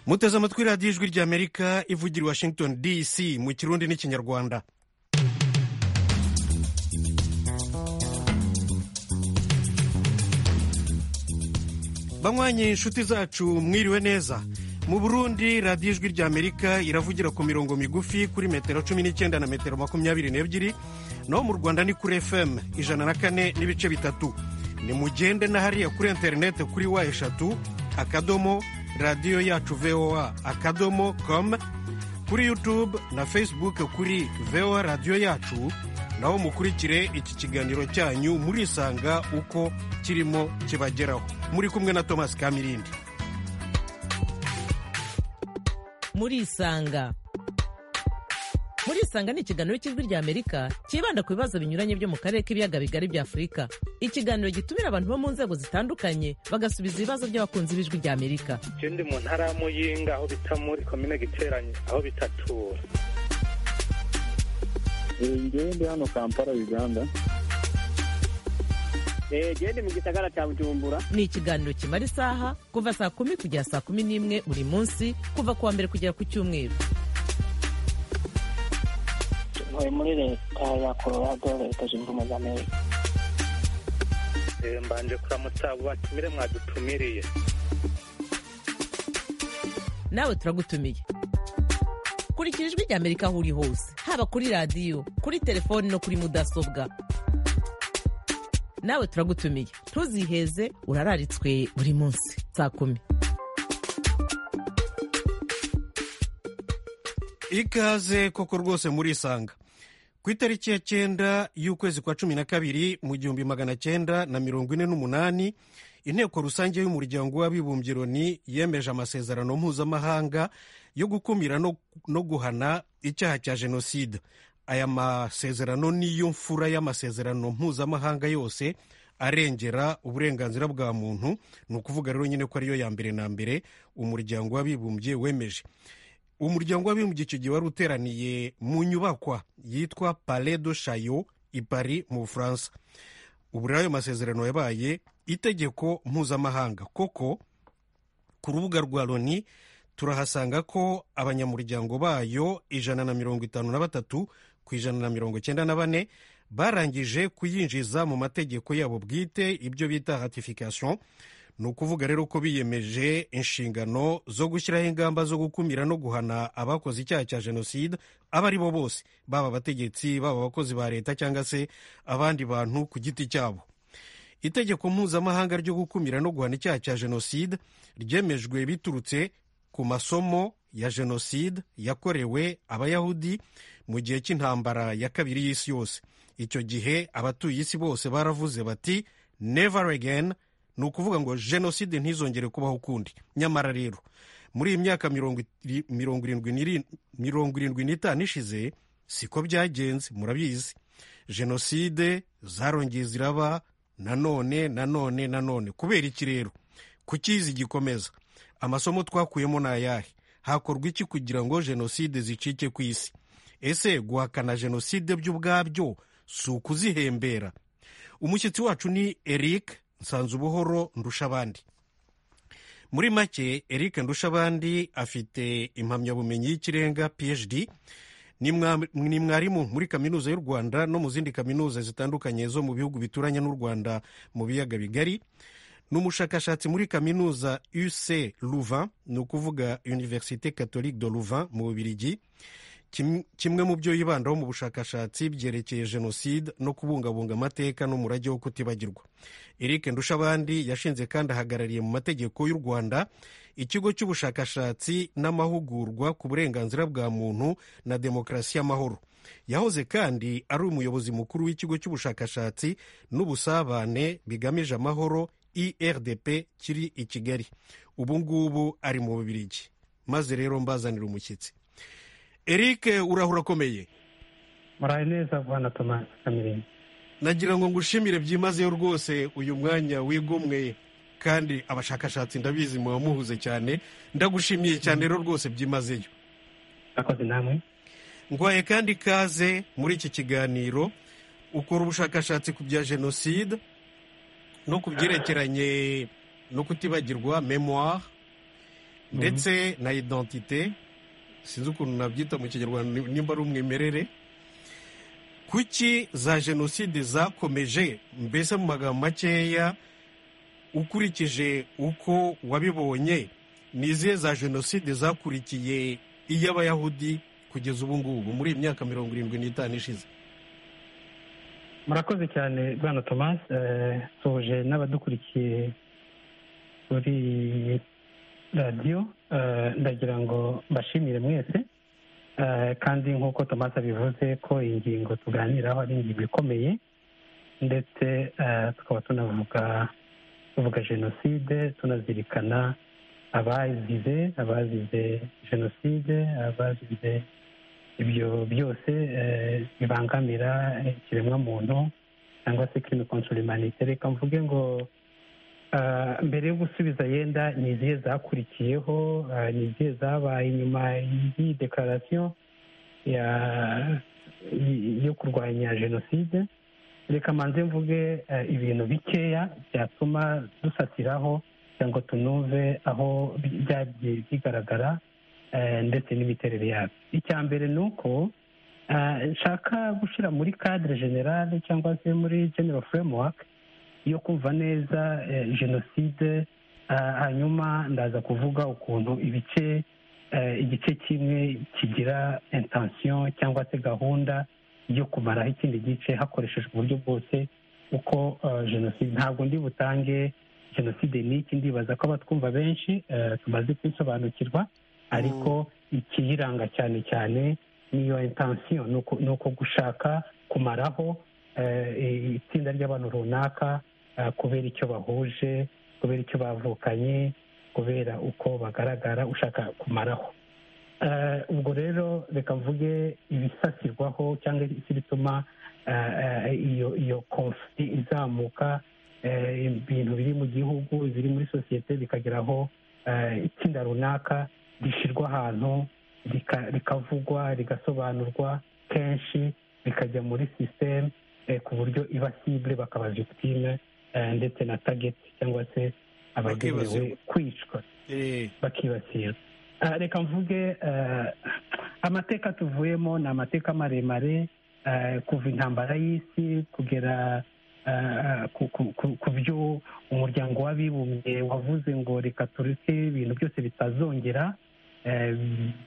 muteze amatwi radiyo ijwi ry'amerika ivugira i washington dc mu kirundi n'ikinyarwanda banywanyi inshuti zacu mwiriwe neza mu burundi radiyo ijwi ry'amerika iravugira ku mirongo migufi kuri metero cumi n'icyenda na metero makumyabiri n'ebyiri naho mu rwanda ni kuri fm ijana na kane n'ibice bitatu ni mugende na hariya kuri interineti kuri wa eshatu akadomo radiyo yacu voa akadomo com kuri yutube na facebook kuri voa radiyo yacu naho mukurikire iki kiganiro cyanyu murisanga uko kirimo kibageraho muri kumwe na thomas kamirindi murisanga murisanga ni ikiganiro cy'ijwi ry'amerika cyibanda ku bibazo binyuranye byo mu karere k'ibiyaga bigari bya afurika ikiganiro gitumira abantu bo mu nzego zitandukanye bagasubiza ibibazo by'abakunzi b'ijwi ry'amerika ndi mu ntara ya muyinga aho bita muri komine giteranye aho bita tura ngende hano kampala uganda gende mu gisagara cya bujumbura ni ikiganiro kimara isaha kuva saa kumi kugera saa kumi n'imwe buri munsi kuva ku wa mbere kugera ku cyumweru ntuye muri leta ya colorado leta zunze ubumwe za amerika mbanje kuramutsa abo batumire mwadutumiriye nawe turagutumiye kurikira ijwi ry'amerika aho uri hose haba kuri radiyo kuri telefoni no kuri mudasobwa nawe turagutumiye ntuziheze urararitswe buri munsi saa kumi ikaze koko rwose murisanga ku itariki ya cyenda y'ukwezi kwa cumi na kabiri mu gihumbi magana cyenda na mirongo ine n'umunani inteko rusange y'umuryango w'abibumbye loni yemeje amasezerano mpuzamahanga yo gukumira no, no guhana icyaha cya jenoside aya masezerano niyo mfura y'amasezerano mpuzamahanga yose arengera uburenganzira bwa muntu ni ukuvuga rero nyine ko ariyo ya mbere na mbere umuryango w'abibumbye wemeje umuryango w'abibumbye icyo gihe wari uteraniye mu nyubakwa yitwa pale do shayo i pari mu bufaransa ubu rero ayo masezerano yabaye itegeko mpuzamahanga koko ku rubuga rwa loni turahasanga ko abanyamuryango bayo ijana na mirongo itanu na batatu ku ijana na mirongo icyenda na bane barangije kuyinjiza mu mategeko yabo bwite ibyo bita ratification ni ukuvuga rero ko biyemeje inshingano zo gushyiraho ingamba zo gukumira no guhana abakoze icyaha cya jenoside abo ari bo bose baba abategetsi baba abakozi ba leta cyangwa se abandi bantu ku giti cyabo itegeko mpuzamahanga ryo gukumira no guhana icyaha cya jenoside ryemejwe biturutse ku masomo ya jenoside yakorewe abayahudi mu gihe cy'intambara ya kabiri y'isi yose icyo gihe abatuye isi bose baravuze bati never again ni ukuvuga ngo jenoside ntizongere kubaho ukundi nyamara rero muri iyi myaka mirongo irindwi n'itanu ishize siko byagenze murabizi jenoside zarongeye ziraba nanone nanone nanone kubera iki rero kukizi gikomeza amasomo twakuyemo ni ayahe hakorwa iki kugira ngo jenoside zicike ku isi ese guhakana jenoside by'ubwabyo si ukuzihembera umushyitsi wacu ni eric nsanzubuhoro ndushabandi muri make eric ndushabandi afite impamyabumenyi y'ikirenga phd ni mwarimu muri kaminuza y'u rwanda no mu zindi kaminuza zitandukanye zo mu bihugu bituranye n'u rwanda mu biyaga bigari ni umushakashatsi muri kaminuza UC Louvain ni ukuvuga Université Catholique de Louvain mu Bubiligi kimwe mu byo yibandaho mu bushakashatsi byerekeye jenoside no kubungabunga amateka n'umurage wo kutibagirwa eric ndushabandi yashinze kandi ahagarariye mu mategeko y'u rwanda ikigo cy'ubushakashatsi n'amahugurwa ku burenganzira bwa muntu na demokarasi y'amahoro yahoze kandi ari umuyobozi mukuru w'ikigo cy'ubushakashatsi n'ubusabane bigamije amahoro irdp kiri i kigali ubu ngubu ari mu bubirigi maze rero mbazanira umushyitsi eric urahura akomeye muraye neza bwana tomasi kamirindi nagira ngo ngushimire byimazeyo rwose uyu mwanya wigomwe kandi abashakashatsi ndabizi muba muhuze cyane ndagushimiye cyane rero rwose byimazeyo akoze namwe ngwaye kandi ikaze muri iki kiganiro ukora ubushakashatsi ku bya jenoside no ku byerekeranye no kutibagirwa memoire ndetse na identite sinzi ukuntu nabyita mu kinyarwanda nimba ari umwimerere kuki za jenoside zakomeje mbese mu magambo makeya ukurikije uko wabibonye ni izihe za jenoside zakurikiye iy'abayahudi kugeza ubu ngubu muri iyi myaka mirongo irindwi n'itanu ishize murakoze cyane bwana thomas soje n'abadukurikiye kuri radiyo eh, ndagira ngo mbashimire mwese Eh, kandi nk'uko thomas abivuze ko ingingo tuganiraho ari ingingo ikomeye ndetse eh, tukaba tunavuga tuvuga jenoside tunazirikana abazize abazize jenoside abazize ibyo byose eh, bibangamira ikiremwamuntu cyangwa se kirimi konsoro imanite reka mvuge ngo ah, mbere yo gusubiza yenda ni izihe zakurikiyeho ah, ni izihe zabaye inyuma y'iyi dekararasiyo ya- y- yo kurwanya jenoside reka manze mvuge eh, ibintu bikeya byatuma dusatiraho cyangwa tunumve aho bi- byagiye bigaragara eh, ndetse n'imiterere yabyo icya mbere ni uko eh, nshaka gushyira muri cadre generale cyangwa se muri general framework yo kumva neza eh, jenoside eh, hanyuma ndaza kuvuga ukuntu ibice eh, igice kimwe kigira intention cyangwa se gahunda yo kumaraho ikindi gice hakoreshejwe uburyo bwose uko eh, jenoside ntabwo ndi butange jenoside ni iki ndibaza ko abatwumva benshi eh, tumaze kubisobanukirwa ariko ikiyiranga cyane cyane niyo intensiyo ni uku- ni uko gushaka kumaraho eh, itsinda ry'abantu runaka eh, kubera icyo bahuje kubera icyo bavukanye kubera uko bagaragara ushaka kumaraho Eh, ubwo rero reka mvuge ibisasirwaho cyangwa se bituma eh, eh, iyo iyo konfuri izamuka eh, ibintu biri mu gihugu biri muri sosiyete bikageraho eh, itsinda runaka rishyirwa ahantu rika- rikavugwa rigasobanurwa kenshi bikajya muri sisiteme ku buryo iba sibure bakaba victime eh, ndetse na tageti cyangwa se abagenewe Bakibasirwa. kwicwa Eh, bakibasira Ah, reka mvuge ah, amateka tuvuyemo ni amateka maremare ah, kuva intambara y'isi kugera ah, ku- ku- ku ku byo umuryango w'abibumbye wavuze ngo reka tureke ibintu byose bitazongera Eh,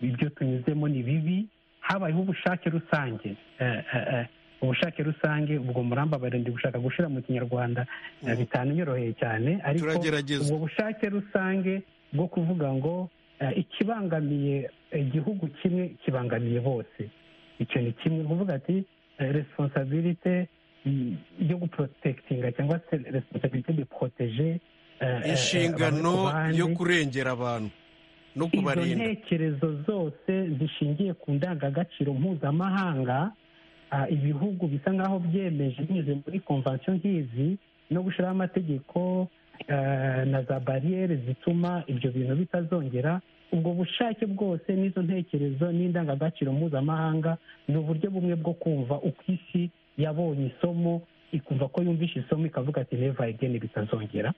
ibyo tunyuzemo ni bibi habayeho ubushake rusange Eh, eh, eh, ubushake rusange ubwo murambabare ndi gushaka gushira mu kinyarwanda eh, Mm. bitananyoroheye cyane ariko Turagerageza. ubwo bushake rusange bwo kuvuga ngo eh, ikibangamiye igihugu kimwe kibangamiye bose icyo ni kimwe ni kuvuga ati responsabilite yo guprotekitinga cyangwa se responsabilite de proteje inshingano yo kurengera abantu no izo kubarinda ntekerezo zose zishingiye ku ndangagaciro mpuzamahanga ah, ibihugu bisa nk'aho byemeje binyuze muri konvansiyo nk'izi no gushyiraho amategeko eh, na za bariyeri zituma ibyo bintu bitazongera ubwo bushake bwose n'izo ntekerezo n'indangagaciro mpuzamahanga ni uburyo bumwe bwo kumva uko isi yabonye isomo ikumva ko yumvishe isomo ikavuga ati neva egeni bitazongera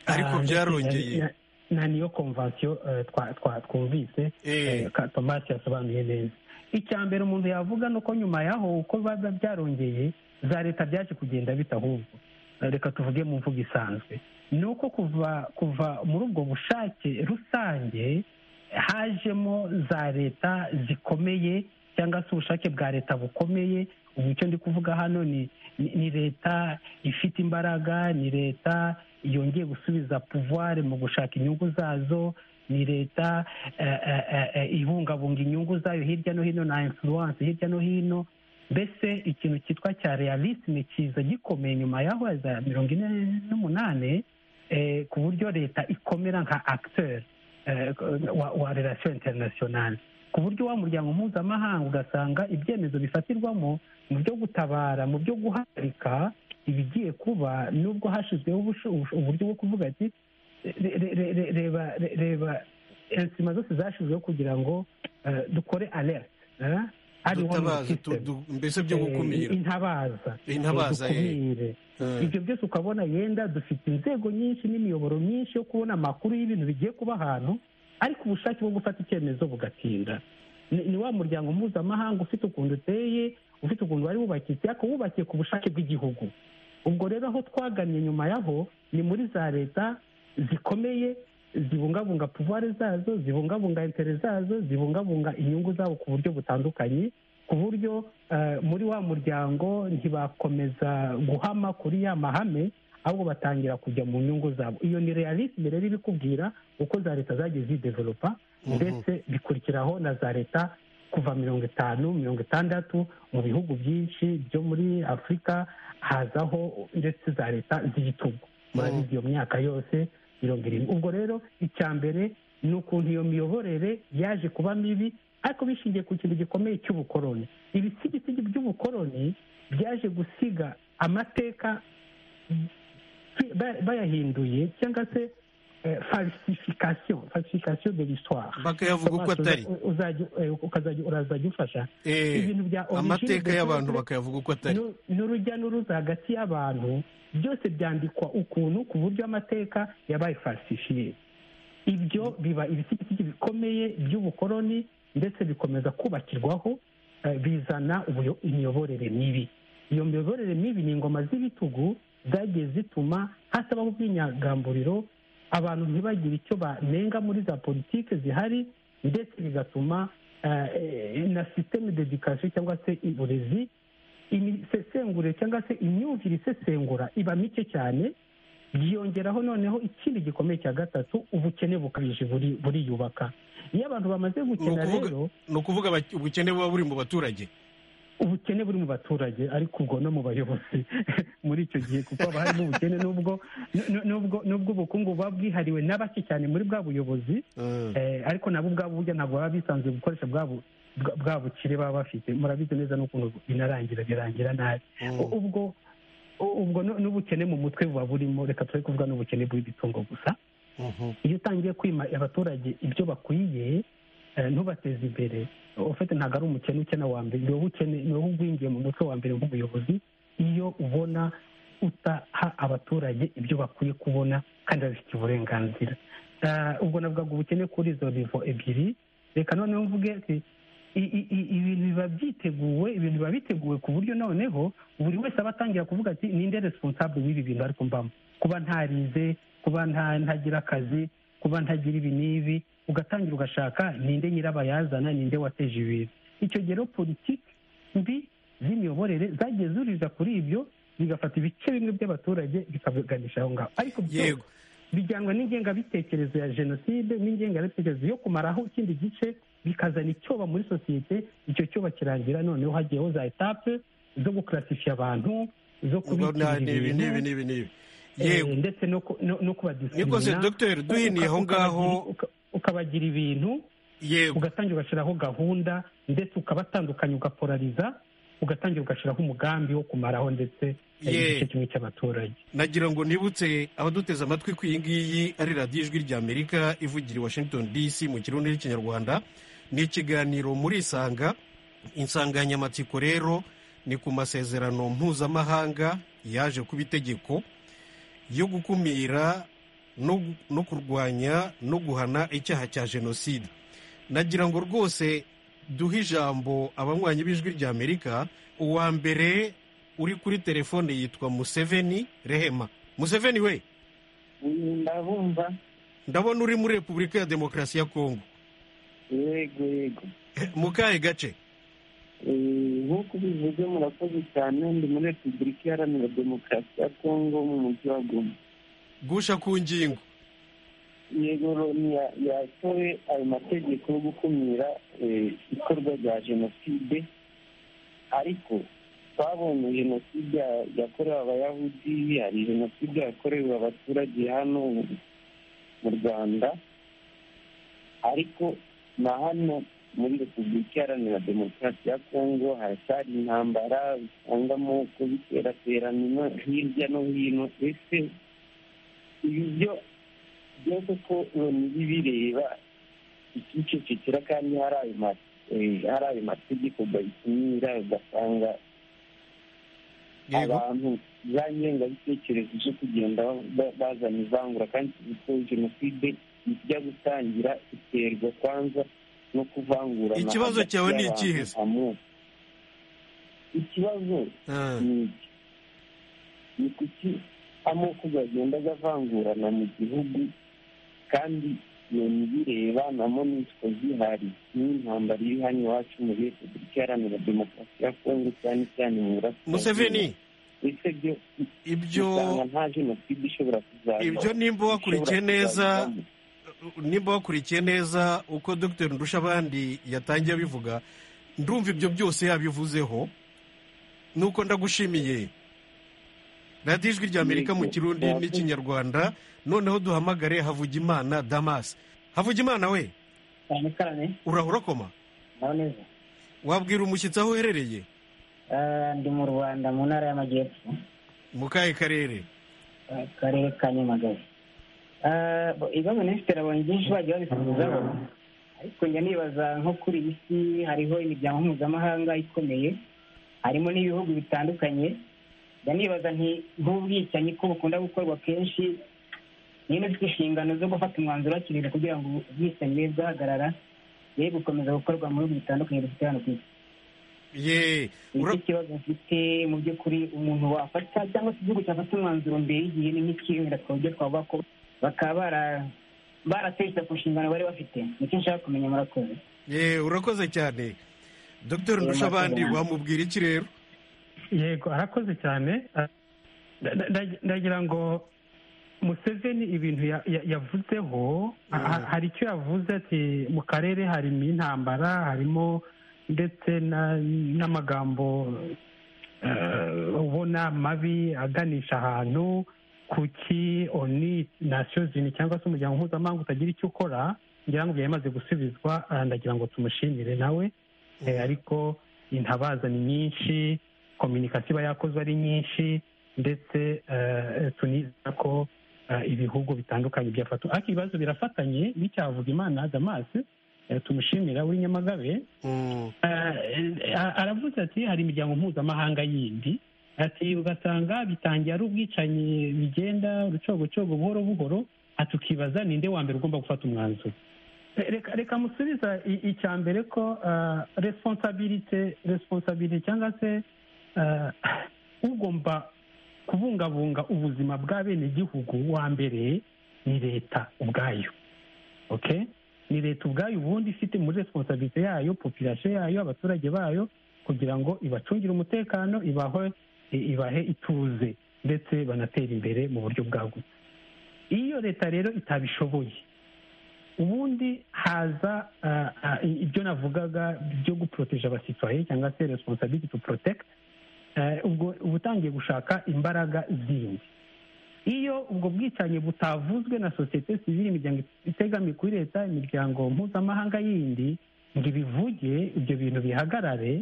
ariko Ah, ndetse na- byarongeye na- na niyo konvansiyo eh, twa- twa- twumvise Eh. eh, ka- Thomas yasobanuye neza icya mbere umuntu yavuga ni uko nyuma yaho uko biba byarongeye za leta byaje kugenda bita ahubwo Eh, reka tuvuge mu mvugo isanzwe ni uko kuva kuva muri ubwo bushake rusange hajemo za leta zikomeye cyangwa se ubushake bwa leta bukomeye ubu icyo ndi kuvuga hano ni ni- ni leta ifite imbaraga ni leta yongeye gusubiza pouvoir mu gushaka inyungu zazo ni leta eh, eh, eh, eh, ibungabunga inyungu zayo hirya no hino na influence hirya no hino mbese ikintu cyitwa cya realisme kiza gikomeye nyuma yaho ya za mirongo ine n'umunani eh, ku buryo leta ikomera nka acteur eh, wa, wa relation internationale ku buryo wa muryango mpuzamahanga ugasanga ibyemezo bifatirwamo mu byo gutabara mu byo guhagarika ibigiye kuba nubwo hashyizweho ubusho- ubusho- uburyo bwo kuvuga ati re- re- re- re- reba re- reba insima zose zashyizweho kugira ngo eh, dukore alert eh, early warning dutabaza tu- system. du- mbese byo Eh, gukumira intabaza Intabaza, Eh, dukumire Eh. ibyo byose ukabona yenda dufite inzego nyinshi n'imiyoboro myinshi yo kubona amakuru y'ibintu bigiye kuba ahantu ariko ubushake bwo gufata icyemezo bugatinda ni ni wa muryango mpuzamahanga ufite ukuntu uteye ufite ukuntu wari wubakitse ariko wubakiye ku bushake bw'igihugu ubwo rero aho twagannye nyuma yaho ni muri za leta zikomeye zibungabunga puvuware zazo zibungabunga intere zazo zibungabunga inyungu zabo ku buryo butandukanye ku buryo eh, muri wa muryango ntibakomeza guhama kuri ya mahame ahubwo batangira kujya mu nyungu zabo iyo ni realisme rero ibikubwira uko za leta zagiye zidevelopa Mhm. ndetse bikurikiraho na za leta kuva mirongo itanu mirongo itandatu mu bihugu byinshi byo muri afurika hazaho ndetse za leta z'igitugu murabizi iyo myaka yose mirongo irindwi ubwo rero icya mbere ni ukuntu iyo miyoborere yaje kuba mibi ariko bishingiye ku kintu gikomeye cy'ubukoroni ibisigisigi by'ubukoroni byaje gusiga amateka ba- bayahinduye cyangwa se eh, falsification falsification de l'histoire bakayavuga uko Thomas, atari uza- uzajya eh, ukazajya urazajya ufasha Eh, ibintu bya origine amateka de y'abantu peuple bakayavuga uko atari nu- n'urujya n'uruza hagati y'abantu byose byandikwa ukuntu ku buryo amateka yabaye falsifiye ibyo biba ibisigisigi bikomeye by'ubukoroni ndetse bikomeza kubakirwaho eh, bizana ubuyo- imiyoborere mibi iyo miyoborere mibi ni ingoma z'ibitugu zagiye zituma hatabaho ubwinyagamburiro abantu ntibagire icyo banenga muri za politiki zihari ndetse bigatuma eh, eh, na sisiteme dedikasiyo cyangwa se uburezi imisesengure cyangwa se imyumvire isesengura iba mike cyane byiyongeraho noneho ikindi gikomeye cya gatatu ubukene bukabije buri- buriyubaka iyo abantu bamaze gukena Ni ukuvuga- rero ni ukuvuga abak- ubukene buba buri mu baturage ubukene buri mu baturage ariko ubwo no mu bayobozi muri icyo gihe kuko haba harimo ubukene n'ubwo n- n'ubwo n'ubwo ubukungu buba bwihariwe na bake cyane muri bwa buyobozi Eh, Eh, ariko nabo ubwabo burya ntabwo baba bisanzuye gukoresha bwa bu- bwa- bwa bukire baba bafite murabizi neza n'ukuntu binarangira birangira nabi Mm. U- ubwo u- ubwo nu- n'ubukene mu mutwe buba burimo reka turi kuvuga n'ubukene bw'igitungo gusa mhm. iyo utangiye kwima abaturage ibyo bakwiye eh, ntubateze imbere ufite ntabwo ari umukene ukena wa mbere ni wowe ukene ni wowe ugwingiye mu mutwe wa mbere nk'umuyobozi iyo ubona utaha abaturage ibyo bakwiye kubona kandi babifitiye uburenganzira Eh, ubwo navugaga ubukene kuri izo nivo ebyiri reka noneho mvuge ati i- i- i- ibintu biba byiteguwe ibintu biba biteguwe ku buryo noneho buri wese aba atangira kuvuga ati ninde responsable w'ibi bintu ariko mbamo kuba ntarize kuba nta- ntagira akazi kuba ntagira ibi n'ibi ugatangira ugashaka ninde nyirabayazana ninde wateje ibintu icyo gihe rero politiki mbi z'imiyoborere zagiye zuririza kuri ibyo bigafata ibice bimwe by'abaturage bikabiganisha aho ngaho ariko byose yego bijyanwa n'ingengabitekerezo ya jenoside n'ingengabitekerezo yo kumaraho ikindi gice bikazana icyoba muri sosiyete icyo cyoba kirangira noneho hagiyeho za etape zo gukarasifiya abantu zo ubwo na- kubikira n'ibi n'ibi ibintu n'ibi n'ibi eh, yego ndetse no ku- no- no niko se kubadisimina dogiteri duhiniye aho ngaho ukabagira ibintu yego ugatangira ugashyiraho gahunda ndetse ukabatandukanya ugaporariza ugatangira ugashyiraho umugambi wo kumaraho ndetse eh, Ye. igice kimwe cy'abaturage nagira ngo nibutse abaduteze amatwi ku iyi ngiyi ari radiyo ijwi ry'amerika ivugira i washington dc mu kirundi n'ikinyarwanda ni ikiganiro muri isanga insanganyamatsiko rero ni ku masezerano mpuzamahanga yaje kuba itegeko yo gukumira no gu- no kurwanya no guhana icyaha cya jenoside nagira ngo rwose duhe ijambo abanywanyi b'ijwi ry'amerika uwa mbere uri kuri telefone yitwa museveni rehema museveni we ndabumva ndabona uri muri repubulika ya demokarasi ya kongo yego yego mu kahe gace Eh, nk'uko ubivuze murakoze cyane ndi muri repubulika iharanira demokarasi ya kongo mu mujyi wa goma gusha ku ngingo yego loni ya- yatowe ayo mategeko yo gukumira eh, ikorwa rya jenoside ariko twabonye jenoside ya- yakorewe abayahudi hari jenoside yakorewe abaturage hano mu rwanda ariko na hano muri repubulika iharanira demokarasi ya kongo haracyari intambara usangamo kubiteraterana ino- hirya no hino ese ibi byo byose ko loni bireba ikicecekera kandi hari ayo ma- eh, hari ayo mategeko bayitumira ugasanga yego abantu za ngengabitekerezo zo kugenda ba- bazana ivangura kandi tuzi ko jenoside ijya gutangira iterwa kwanza no kuvangura Ikibazo cyawe ni ikihe se? ikibazo Ah, ni iki ni kuki amoko agenda avangurana mu gihugu kandi iyo ntibireba namo nitwo zihari n'intambara iri hano iwacu muri repubulika iharanira demokarasi ya kongo cyane cyane mu burasirazuba museveni ndetse byo ibyo usanga nta jenoside ishobora kuzaza ibyo nimba wakurikiye Ishobora neza kuzazamo. nimba wakurikiye neza uko dr ndushabandi yatangiye abivuga ndumva ibyo byose yabivuzeho nuko ndagushimiye radiyo ijwi rya amerika mu kirundi n'ikinyarwanda noneho duhamagare havugimana damas havugimana we cyane cyane urahura koma naho neza wabwira umushyitsi aho uherereye Eh, ndi mu rwanda mu ntara y'amajyepfo mu kahe karere eh, akarere ka nyamagabe Eh, bo- ibibazo minisitiri abonye byinshi bagiye babisubizaho ariko njya nibaza nko kuri iyi si hariho imiryango mpuzamahanga ikomeye harimo n'ibihugu bitandukanye njya nibaza nti nk'ubwicanyi ko bukunda gukorwa kenshi niba ufite inshingano zo gufata umwanzuro hakiri kare kugira ngo ubwicanyi bube bwahagarara bwe gukomeza gukorwa mu bihugu bitandukanye dufite hano ku isi ye nicyo ura- kibazo mfite mu by'ukuri umuntu wafata cyangwa se igihugu cyafata umwanzuro mbere y'igihe ni nk'ikihe wenda ku buryo twavuga ko bakaba bara- barateretse ku nshingano bari bafite nicyo nshaka kumenya murakoze ye urakoze cyane dr ndushabandi wamubwira iki rero yego arakoze cyane Ah, nda- nda- nda- ndagira ngo museveni ibintu ya- ya- yavuzeho ha- hari icyo yavuze ati mu karere harimo intambara harimo ndetse na- n'amagambo eh, ubona mabi aganisha ahantu kuki oni nasiyo zini cyangwa se umuryango mpuzamahanga utagira icyo ukora ngira ngo yamaze gusubizwa ah, ndagira ngo tumushimire nawe Eh, ariko intabaza ni nyinshi kominikasiyo iba yakozwe ari nyinshi ndetse eh, tunizera ko eh, ibihugu bitandukanye byafatwa ariko ibibazo birafatanye n'icyavuga imana damas eh, tumushimira w'i nyamagabe Mm, Eh, aravuze ati hari imiryango mpuzamahanga yindi ati ugasanga bitangiye ari ubwicanyi bigenda urucogocogo buhoro buhoro ati ukibaza ninde wa mbere ugomba gufata umwanzuro Eh, reka reka musubiza i- icya mbere ko ah, responsabilite responsabilite cyangwa se ah, ugomba kubungabunga ubuzima bwa bene gihugu wa mbere ni leta ubwayo okay ni leta ubwayo ubundi ifite muri responsabilite yayo population yayo abaturage bayo kugira ngo ibacungire umutekano ibahe ibahe ituze ndetse banatera imbere mu buryo bwagutse iyo leta rero itabishoboye ubundi haza ah, ah, i- ibyo navugaga byo guproteje abasitwaye cyangwa se responsibility to protect eh, ubwo uba utangiye gushaka imbaraga zindi iyo ubwo bwicanyi butavuzwe na sosiyete sivile imiryango itegamiye kuri leta imiryango mpuzamahanga yindi ngo ibivuge ibyo bintu bihagarare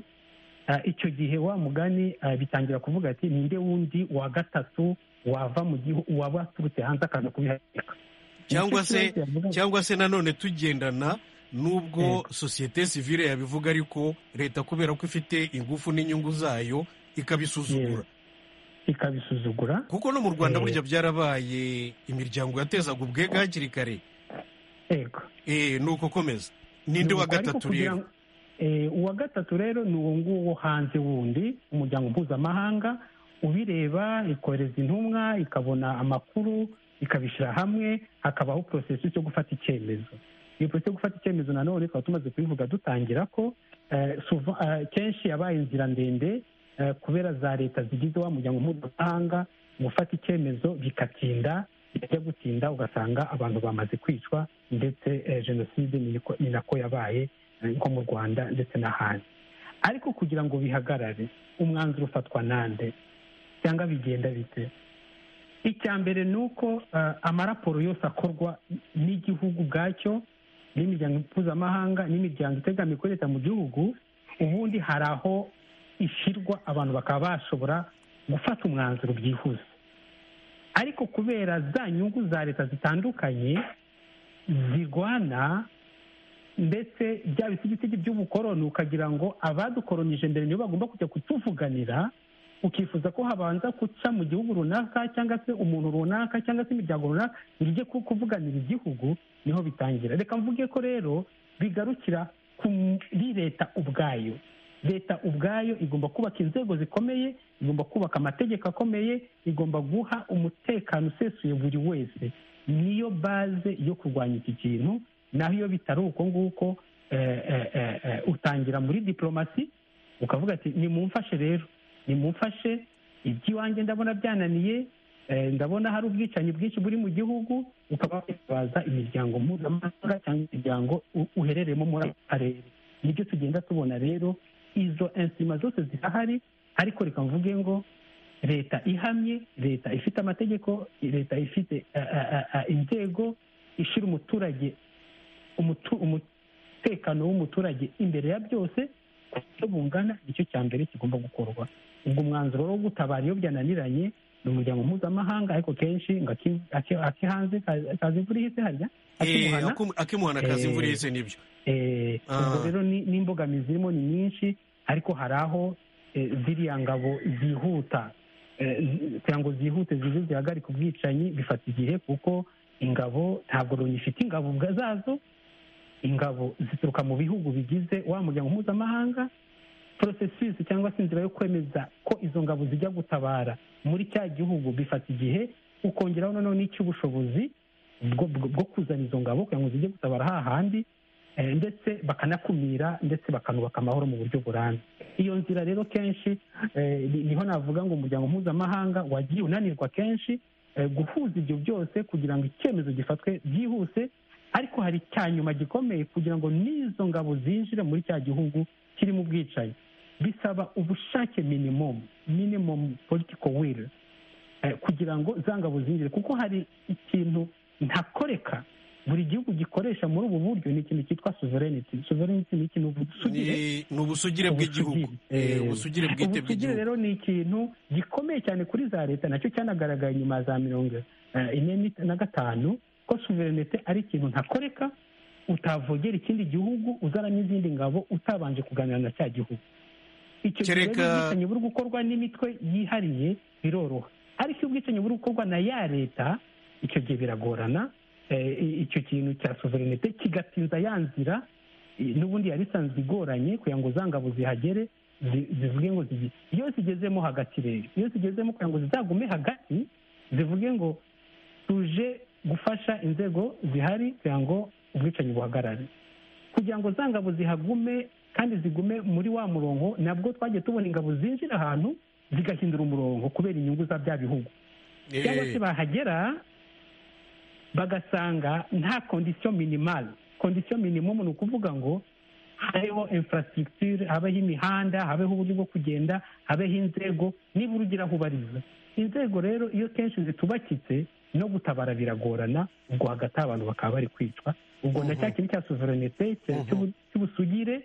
ah, icyo gihe wa mugani ah, bitangira kuvuga ati ninde wundi wa gatatu wava mu gihugu waba waturutse hanze akaza kubihagarika cyangwa Nicyo se kibazo yavuga. cyangwa se nanone tugendana nubwo sosiyete sivile yabivuga ariko leta kubera ko ifite ingufu n'inyungu zayo ikabisuzugura ikabisuzugura kuko no mu rwanda Eh. burya byarabaye imiryango yatezaga ubwega hakiri kare yego Eh, ni uko komeza ninde wa Ariko gatatu kugira rero ngo- eh, uwa gatatu rero ni uwo nguwo wo hanze wundi umuryango mpuzamahanga ubireba ikohereza intumwa ikabona amakuru ikabishyira hamwe hakabaho porosesi yo gufata icyemezo iyo porosesi yo gufata icyemezo nanone tukaba tumaze kubivuga dutangira ko eh, souvent, eh, kenshi yabaye inzira ndende eh, kubera za leta zigize wa muryango mpuzamahanga gufata icyemezo bikatinda bijya gutinda ugasanga abantu bamaze kwicwa ndetse eh, jenoside ni niko- ni nako yabaye eh, nko mu rwanda ndetse n'ahandi ariko kugira ngo bihagarare umwanzuro ufatwa nande cyangwa bigenda bite icya mbere ni uko eh, amaraporo yose akorwa n'igihugu ubwacyo n'imiryango mpuzamahanga n'imiryango itegamiye kuri leta mu gihugu ubundi hari aho ishyirwa abantu bakaba bashobora gufata umwanzuro byihuse ariko kubera za nyungu za leta zitandukanye zirwana ndetse bya bisigisigi by'ubukoroni ukagira ngo abadukoronije mbere nibo bagomba kujya kutuvuganira ukifuza ko habanza guca mu gihugu runaka cyangwa se umuntu runaka cyangwa se imiryango runaka ngo ijye ku- kuvuganira igihugu niho bitangira reka mvuge ko rero bigarukira kuri leta ubwayo leta ubwayo igomba kubaka inzego zikomeye igomba kubaka amategeko akomeye igomba guha umutekano usesuye buri wese niyo baze yo kurwanya iki kintu naho iyo bitari uko nguko utangira muri diporomasi ukavuga ati nimumfashe rero nimumfashe iby'iwanjye ndabona byananiye ndabona hari ubwicanyi bwinshi buri mu gihugu ukaba witabaza imiryango mpuzamahanga cyangwa imiryango uherereyemo muri ako karere nibyo tugenda tubona rero izo insima zose zirahari ariko reka mvuge ngo leta ihamye leta ifite amategeko leta ifite inzego ishyira umuturage umutekano w'umuturage imbere ya byose uburyo bungana nicyo cya mbere kigomba gukorwa ubwo umwanzuro wo gutabara iyo byananiranye ni umuryango mpuzamahanga ariko kenshi ngo ake hanze kaza imvura ihise harya akimuhana akazi imvura ihise nibyo ubwo rero n'imbogamizi zirimo ni nyinshi ariko hari aho ziriya ngabo zihuta kugira ngo zihute zize zihagarike ubwicanyi bifata igihe kuko ingabo ntabwo loni ifite ingabo zazo ingabo zituruka mu bihugu bigize wa muryango mpuzamahanga porosesisi cyangwa se inzira yo kwemeza ko izo ngabo zijya gutabara muri cya gihugu bifata igihe ukongeraho noneho n'icy'ubushobozi bwo kuzana izo ngabo kugira ngo zijye gutabara hahandi ndetse bakanakumira ndetse bakanubaka amahoro mu buryo burambye iyo nzira rero kenshi niho navuga ngo umuryango mpuzamahanga wagiye unanirwa kenshi guhuza ibyo byose kugira ngo icyemezo gifatwe byihuse ariko hari icya nyuma gikomeye kugira ngo n'izo ngabo zinjire muri cya gihugu kirimo ubwicanyi bisaba ubushake minimumu minimumu politiko wili kugira ngo za ngabo zinjire kuko hari ikintu ntakoreka buri gihugu gikoresha muri ubu buryo ni ikintu cyitwa sovereignty sovereignty ni ikintu ubusugire ni ubusugire bw'igihugu ubusugire bwite ubusugire rero ni ikintu gikomeye cyane kuri za leta nacyo cyanagaragaye nyuma ya za mirongo ine na gatanu ko sovereignty ari ikintu ntakoreka utavogera ikindi gihugu uzanamo izindi ngabo utabanje kuganira na cya gihugu icyo gihe ubwicanyi buri gukorwa n'imitwe yihariye biroroha ariko iyo ubwicanyi buri gukorwa na ya leta icyo gihe biragorana icyo kintu cya suverinete kigatinza ya nzira n'ubundi yari isanzwe igoranye kugira ngo za ngabo zihagere zivuge ngo iyo zigezemo hagati rero iyo zigezemo kugira ngo zizagume hagati zivuge ngo tuje gufasha inzego zihari kugira ngo ubwicanyi buhagarare kugira ngo za ngabo zihagume kandi zigume muri wa murongo nabwo twagiye tubona ingabo zinjira ahantu zigahindura umurongo kubera inyungu za bya bihugu cyangwa se bahagera bagasanga nta kondisiyo minimale kondisiyo minimumu ni ukuvuga ngo habeho infrastructure habeho imihanda habeho uburyo bwo kugenda habeho inzego niba urugira aho ubariza inzego rero iyo kenshi zitubakitse no gutabara biragorana ubwo hagati abantu bakaba bari kwicwa ubwo na cya kintu cya sovereignty cy'ubusugire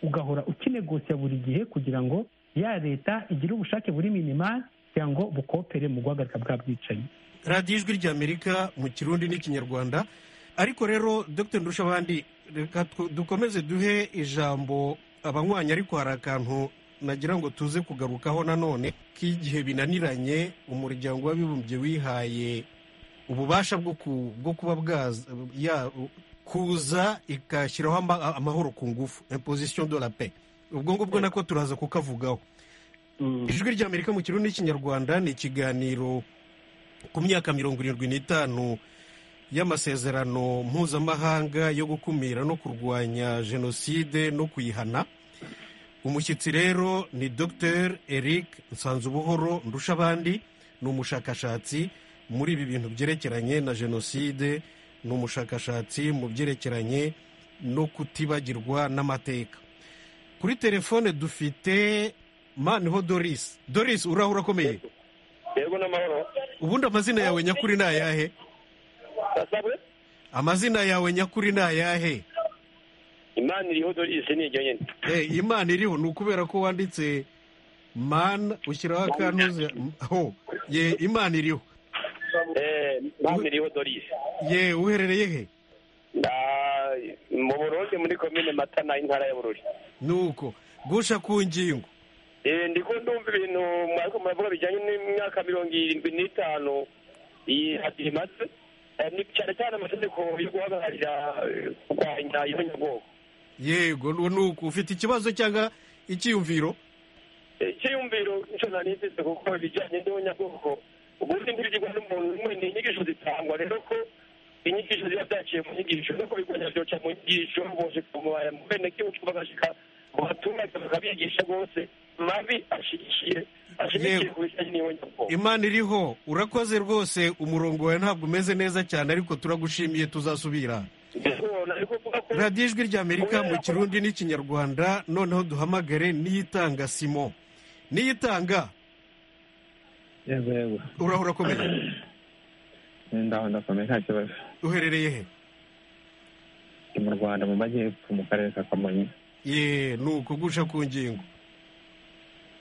ugahora ukinegosiya buri gihe kugira ngo ya leta igire ubushake buri minimale kugira ngo bukopere mu guhagarika bwa bwicanyi radiyo ijwi ry'amerika mu kirundi n'ikinyarwanda ariko rero dr ndushabandi reka dukomeze duhe ijambo abanywanyi ariko hari akantu nagira ngo tuze kugarukaho nanone k'igihe binaniranye umuryango w'abibumbye wihaye ububasha bwo kuba kuza igashyiraho amahoro ku ngufu imposition de la paix ubwo ngubwo nako turaza kukavugaho ijwi ry'amerika mu kirundi n'ikinyarwanda ni ikiganiro ku myaka mirongo irindwi n'itanu y'amasezerano mpuzamahanga yo gukumira no kurwanya jenoside no kuyihana umushyitsi rero ni dr eric nsanzubuhoro ndushabandi ni umushakashatsi muri ibi bintu byerekeranye na jenoside ni umushakashatsi mu byerekeranye no kutibagirwa n'amateka kuri telefone dufite maniho doris doris urahura akomeye yego n'amahoro ubundi amazina yawe nyakuri ni ayahe amazina yawe nyakuri ni ayahe imana iriho dorise ni iryo nyine imana iriho ni ukubera ko wanditse mana ushyiraho akantuze aho ye imana iriho imana iriho dorise ye uherereye he mu burundi muri komine matana intara ya bururi nuko gusha ku ngingo ndiko ndumva ibintu mwariko muravuga bijyanye n'imyaka mirongo irindwi n'itanu iyi hati imaze ni cyane cyane amategeko yo guhagararira eh, kurwanya inyabwoko yego uwo ni uko ufite ikibazo cyangwa icyiyumviro icyiyumviro nicyo nari mfite kuko ibijyanye n'inyabwoko ubundi ntibigirwa n'umuntu umwe ni inyigisho zitangwa rero ko inyigisho ziba zaciye mu nyigisho nuko bigwanya byoca mu nyigisho buje kumubara mu bene gihugu bagashyika mu baturage bakabigisha rwose mabi ashigikiye ashigikiye Yego. ku bijyanye n'inyabwoko imana iriho urakoze rwose umurongo wawe ntabwo umeze neza cyane ariko turagushimiye tuzasubira ndabona ariko uvuga ko radiyo ijwi ry'amerika mu kirundi n'ikinyarwanda noneho duhamagare n'iyitanga simo n'iyitanga yego yego urahora urakomeye ndaho ndakomeye nta kibazo uherereye he ndi mu rwanda mu majyepfo mu karere ka kamonyi ye ni ukugusha ku ngingo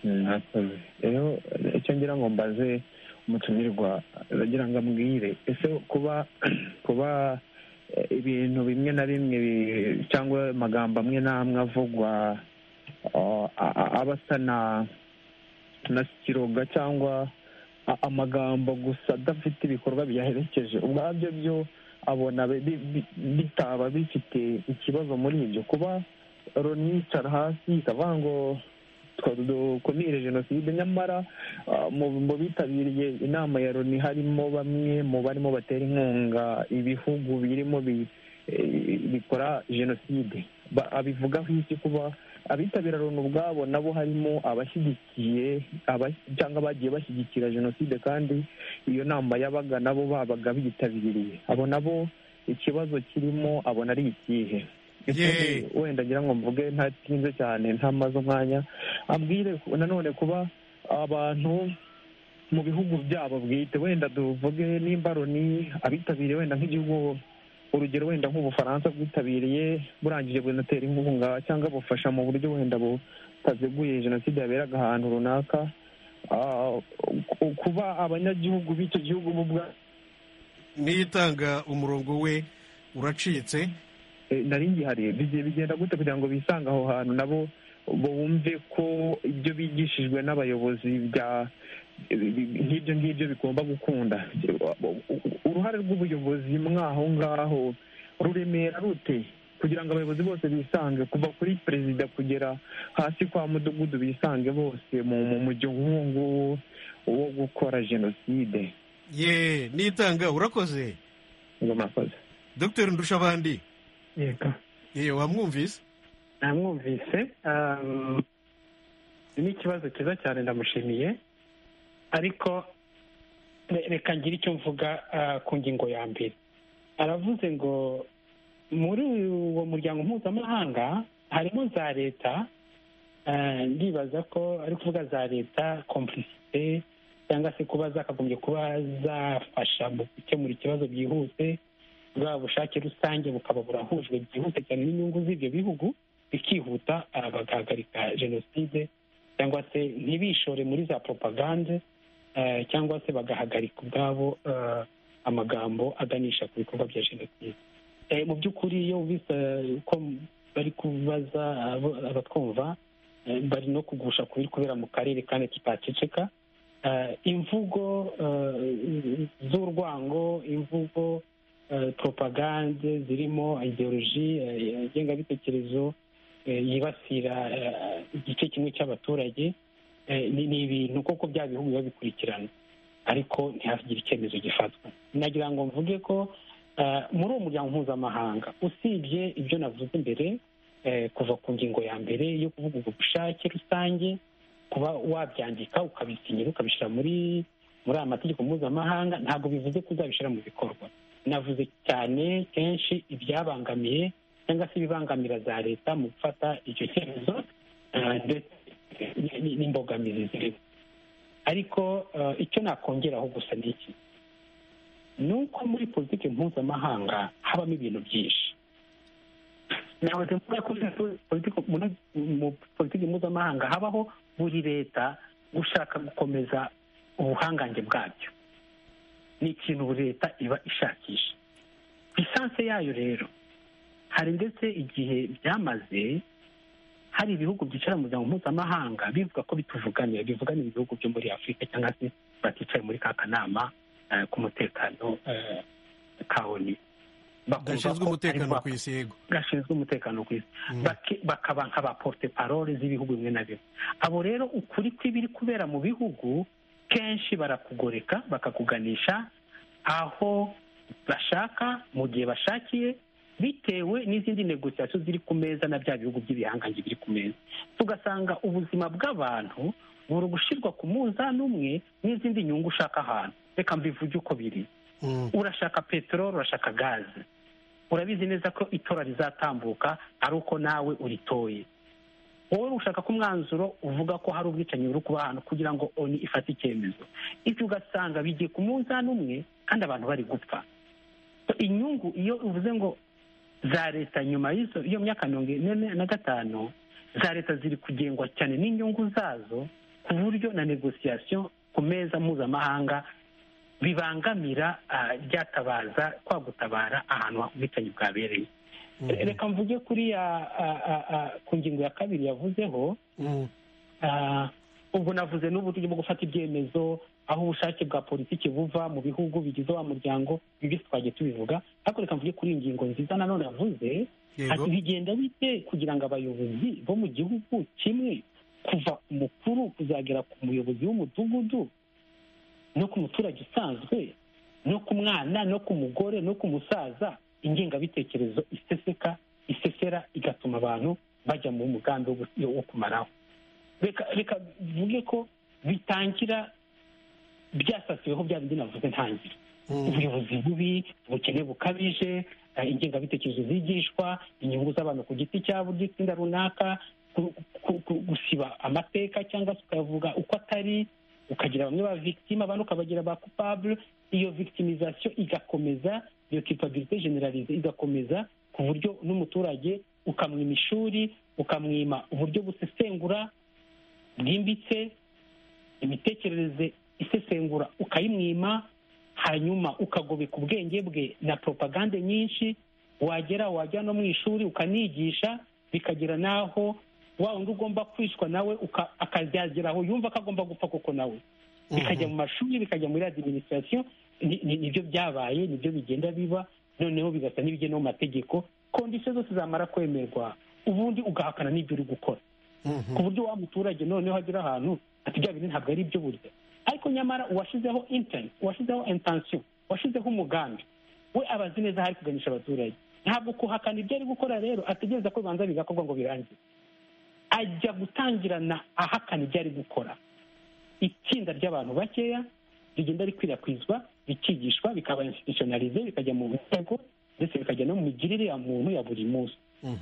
mwakoze rero icyo ngira ngo mbaze umutumirwa ndagira ngo ambwire ese kuba kuba eh, ibintu bimwe na bimwe bi- cyangwa amagambo amwe n'amwe avugwa ah, a- a- aba asa na na sikiroga cyangwa a- amagambo gusa adafite ibikorwa biyaherekeje ubwabyo byo abona bi- bi- bi- bitaba bifite ikibazo muri ibyo kuba loni yicara hasi ikavuga ngo twa- dukumire jenoside nyamara ah, mu mu bitabiriye inama ya loni harimo bamwe mu barimo batera inkunga ibihugu birimo bi- eh, bikora jenoside Ba- abivugaho iki kuba abitabira loni ubwabo nabo harimo abashyigikiye abas- cyangwa bagiye bashyigikira jenoside kandi iyo nama yabaga nabo babaga bitabiriye abo nabo ikibazo kirimo abona ari ikihe Yee. wenda ngira ngo mvuge ntatinze cyane ntamaze umwanya ambwire ku- nanone kuba abantu mu bihugu byabo bwite wenda tuvuge nimba loni abitabiriye wenda nk'igihugu urugero wenda nk'ubufaransa bwitabiriye burangije bunatera inkunga cyangwa bufasha mu buryo wenda butaziguye jenoside yaberaga ahantu runaka Ah, ku- kuba abanyagihugu b'icyo gihugu bo ubwa n'iyitanga umurongo we uracitse Eh, nari ngihari bigiye bigenda gute kugira ngo bisange aho hantu nabo bumve ko ibyo bigishijwe n'abayobozi bya nk'ibyo ngibyo bigomba gukunda uruhare rw'ubuyobozi mwaho ngaho ruremera rute kugira ngo abayobozi bose bisange kuva kuri perezida kugera hasi kwa mudugudu bisange bose mu mu mujyo nk'uwo nguwo wo gukora jenoside ye n'iyitanga urakoze ngo murakoze dr ndushabandi yego ye wamwumvise namwumvise um, ni ikibazo cyiza cyane ndamushimiye ariko re- reka ngire icyo mvuga ah, ku ngingo ya mbere aravuze ngo muri uwo muryango mpuzamahanga harimo za leta ah, ndibaza ko ari kuvuga za leta komplisite cyangwa se kuba zakagombye kuba zafasha mu gukemura ikibazo byihuse bwa bushake rusange bukaba burahujwe byihuse cyane n'inyungu z'ibyo bihugu bikihuta ah, bagahagarika jenoside cyangwa se ntibishore muri za propagande eh, cyangwa se bagahagarika ubwabo eh, amagambo aganisha ku bikorwa bya jenoside Eh, mu by'ukuri iyo wumvise eh, uko bari kubaza abo- abatwumva eh, bari no kugusha ku biri kubera mu karere kandi kitaceceka Eh, imvugo eh, z'urwango imvugo eh, propagande zirimo ideoloji eh, ngengabitekerezo eh, yibasira eh, igice kimwe cy'abaturage eh, ni ni ibintu koko bya bihugu biba bikurikirana ariko ntihagire icyemezo gifatwa nagira ngo mvuge ko eh, muri uwo muryango mpuzamahanga usibye ibyo navuze imbere eh, kuva ku ngingo ya mbere yo kuvuga ubwo bushake rusange kuba wabyandika ukabisinyira ukabishyira muri muri aya mategeko mpuzamahanga ntabwo bivuze ko uzabishyira mu bikorwa navuze cyane kenshi ibyabangamiye cyangwa se ibibangamira za leta mu gufata icyo cyemezo eh, ndetse n- n'imbogamizi zirimo ariko eh, icyo nakongeraho gusa ni iki ni uko muri politiki mpuzamahanga habamo ibintu byinshi nahoze mvuga ko muri politiki- muri- mu politiki mpuzamahanga habaho buri leta gushaka gukomeza ubuhangange bwabyo ni ikintu buri leta iba ishakisha lisanse yayo rero hari ndetse igihe byamaze hari ibihugu byicara mu muryango mpuzamahanga bivuga ko bituvuganira bivuganira ibihugu byo muri afurika cyangwa se baticaye muri ka kanama eh, k'umutekano eh, kaoni bakumva gashinzwe ko umutekano aribo ku isi yego gashinzwe umutekano ku isi Mm. Baki- bakaba nk'abaporte parole z'ibihugu bimwe na bimwe abo rero ukuri kw'ibiri kubera mu bihugu kenshi barakugoreka bakakuganisha aho bashaka mu gihe bashakiye bitewe n'izindi negosiyasiyo ziri ku meza na bya bihugu by'ibihangange biri ku meza tugasanga ubuzima bw'abantu buri gushyirwa ku munzani umwe n'izindi nyungu ushaka ahantu reka mbivuge uko biri Mm. urashaka peteroli urashaka gaze urabizi neza ko itora rizatambuka ari uko nawe uritoye wowe ushaka ko umwanzuro uvuga ko hari ubwicanyi buri kuba ahantu kugira ngo oni ifate icyemezo ibyo ugasanga bigiye ku munzani umwe kandi abantu bari gupfa So, inyungu iyo uvuze ngo za leta nyuma y'izo iyo myaka mirongo ine na gatanu za leta ziri kugengwa cyane n'inyungu zazo ku buryo na negosiyasiyo ku meza mpuzamahanga bibangamira ah, ryatabaza kwa gutabara ahantu ubwicanyi bwabereye reka mvuge kuri ya ah, ah, ah, ku ngingo ya kabiri yavuzeho Mm. ah, ubwo navuze n'uburyo bwo gufata ibyemezo aho ubushake bwa politiki buva mu bihugu bigize wa muryango ibi byose twagiye tubivuga ariko reka mvuge kuri iyi ngingo nziza nanone yavuze yego ati bigenda bite kugira ngo abayobozi bo mu gihugu kimwe kuva ku mukuru kuzagera ku muyobozi w'umudugudu no ku muturage usanzwe no ku mwana no ku mugore no ku musaza ingengabitekerezo iseseka isesera igatuma abantu bajya mu mugambi wo gu- wo kumaraho reka reka mvuge ko bitangira byasasiweho bya bindi navuze ntangire Mm. ubuyobozi bubi ubukene bukabije eh, ingengabitekerezo zigishwa inyungu z'abantu ku giti cyabo by'itsinda runaka ku- ku- ku- gusiba amateka cyangwa se ukayavuga uko atari ukagira bamwe ba victime abandi ukabagira ba coupable iyo victimisation igakomeza iyo culpabilité generalize igakomeza ku buryo n'umuturage ukamwima ishuri ukamwima uburyo busesengura bwimbitse imitekerereze isesengura ukayimwima hanyuma ukagobeka ubwenge bwe na propagande nyinshi wagera wajya no mu ishuri ukanigisha bikagera n'aho wa wundi ugomba kwishwa nawe uka- akazageraho yumva ko agomba gupfa koko nawe bikajya mu mashuri bikajya muri adiminisitirasiyo ni- ni- nibyo byabaye nibyo bigenda biba noneho bigasa n'ibigena mu mategeko kondisiyo zose zamara kwemerwa ubundi ugahakana n'ibyo uri gukora Mhm. ku buryo wa muturage noneho agera ahantu ati bya bintu ntabwo ari ibyo burya ariko nyamara uwashyizeho intenti uwashyizeho intansiyo uwashyizeho umugambi we aba azi neza aho ari kuganisha abaturage ntabwo kuhakana ibyo ari gukora rero ategereza ko bibanza bigakorwa ngo birangire ajya gutangirana ahakana ibyo ari gukora itsinda ry'abantu bakeya rigenda rikwirakwizwa rikigishwa bikaba institutionalize bikajya mu ntego ndetse bikajya no mu migirire ya muntu ya buri munsi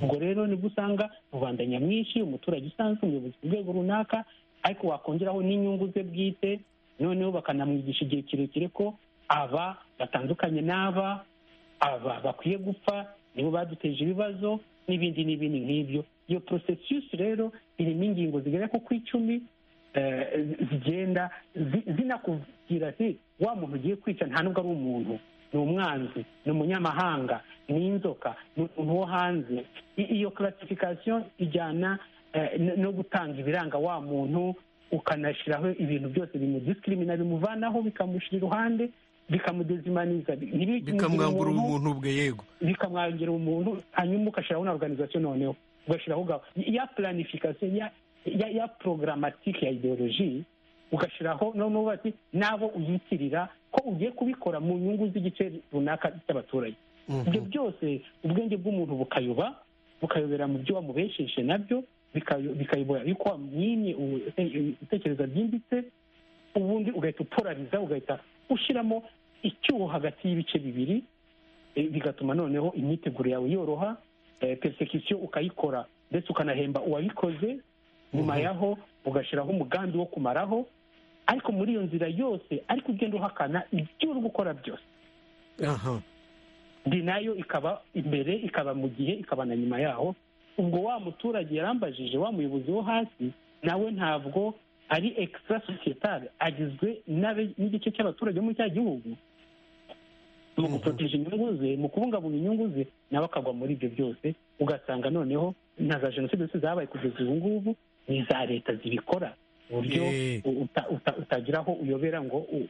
ubwo rero nibwo usanga rubanda nyamwinshi umuturage usanzwe umuyobozi ku rwego runaka ariko wakongeraho n'inyungu ze bwite noneho bakanamwigisha igihe kirekire ko aba batandukanye n'aba aba bakwiye gupfa nibo baduteje ibibazo n'ibindi n'ibindi nk'ibyo iyo processus rero irimo ingingo zigera ko ku icumi eh, zigenda zi- zinakubwira ati wa muntu ugiye kwica nta nubwo ari umuntu ni umwanzi ni umunyamahanga ni inzoka ni umuntu wo hanze I- iyo karasifikasiyo ijyana eh, no- no gutanga ibiranga wa muntu ukanashyiraho ibintu byose bimudisikirimina bimuvanaho bikamushyira iruhande bikamudezimaniza bi- ntibi- bikamwambura umuntu- ubumuntu bwe yego bikamwangira umuntu hanyuma ugashyiraho na organization noneho ugashyiraho gahunda ya planification ya ya, ya programmatique ya ideologie ugashyiraho noneho bati n'abo uyitirira ko ugiye kubikora mu nyungu z'igice runaka cy'abaturage ibyo byose ubwenge bw'umuntu bukayoba bukayobera mu byo wamubesheje nabyo bikayo- bikayobora yuko wamwimye ubu- ute- ibitekerezo byimbitse ubundi ugahita uporariza ugahita ushyiramo icyuho hagati y'ibice bibiri eh, bigatuma noneho imyiteguro yawe yoroha eh, persecution ukayikora ndetse ukanahemba uwabikoze nyuma yaho ugashyiraho umugambi wo kumaraho ariko muri iyo nzira yose ariko ugenda uhakana ibyo uri gukora byose aha ndi nayo ikaba imbere ikaba mu gihe ikaba na nyuma yaho ubwo wa muturage yarambajije wa muyobozi wo hasi nawe ntabwo ari extra societale agizwe n'abe- n'igice cy'abaturage bo muri cya gihugu mu guproteje inyungu ze mu kubungabunga inyungu ze nawe akagwa muri ibyo byose ugasanga noneho na za jenoside zose zabaye kugeza ubu ngubu ni iza leta zibikora ku buryo Eh. uta- uta- utagira aho uyobera ngo u-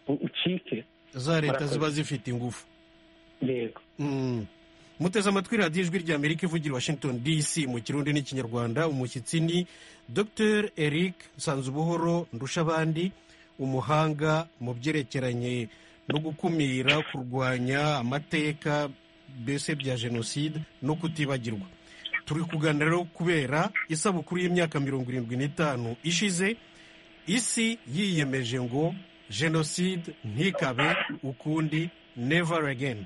u- ucike za leta ziba zifite ingufu yego Mm. muteze amatwi radiyo ijwi rya amerika ivugira i washington dc mu kirundi n'ikinyarwanda umushyitsi ni dr eric nsanzubuhoro ndushabandi umuhanga mu byerekeranye no gukumira kurwanya amateka mbese bya jenoside no kutibagirwa turi kuganira rero kubera isabukuru y'imyaka mirongo irindwi n'itanu ishize isi yiyemeje ngo jenoside ntikabe ukundi never again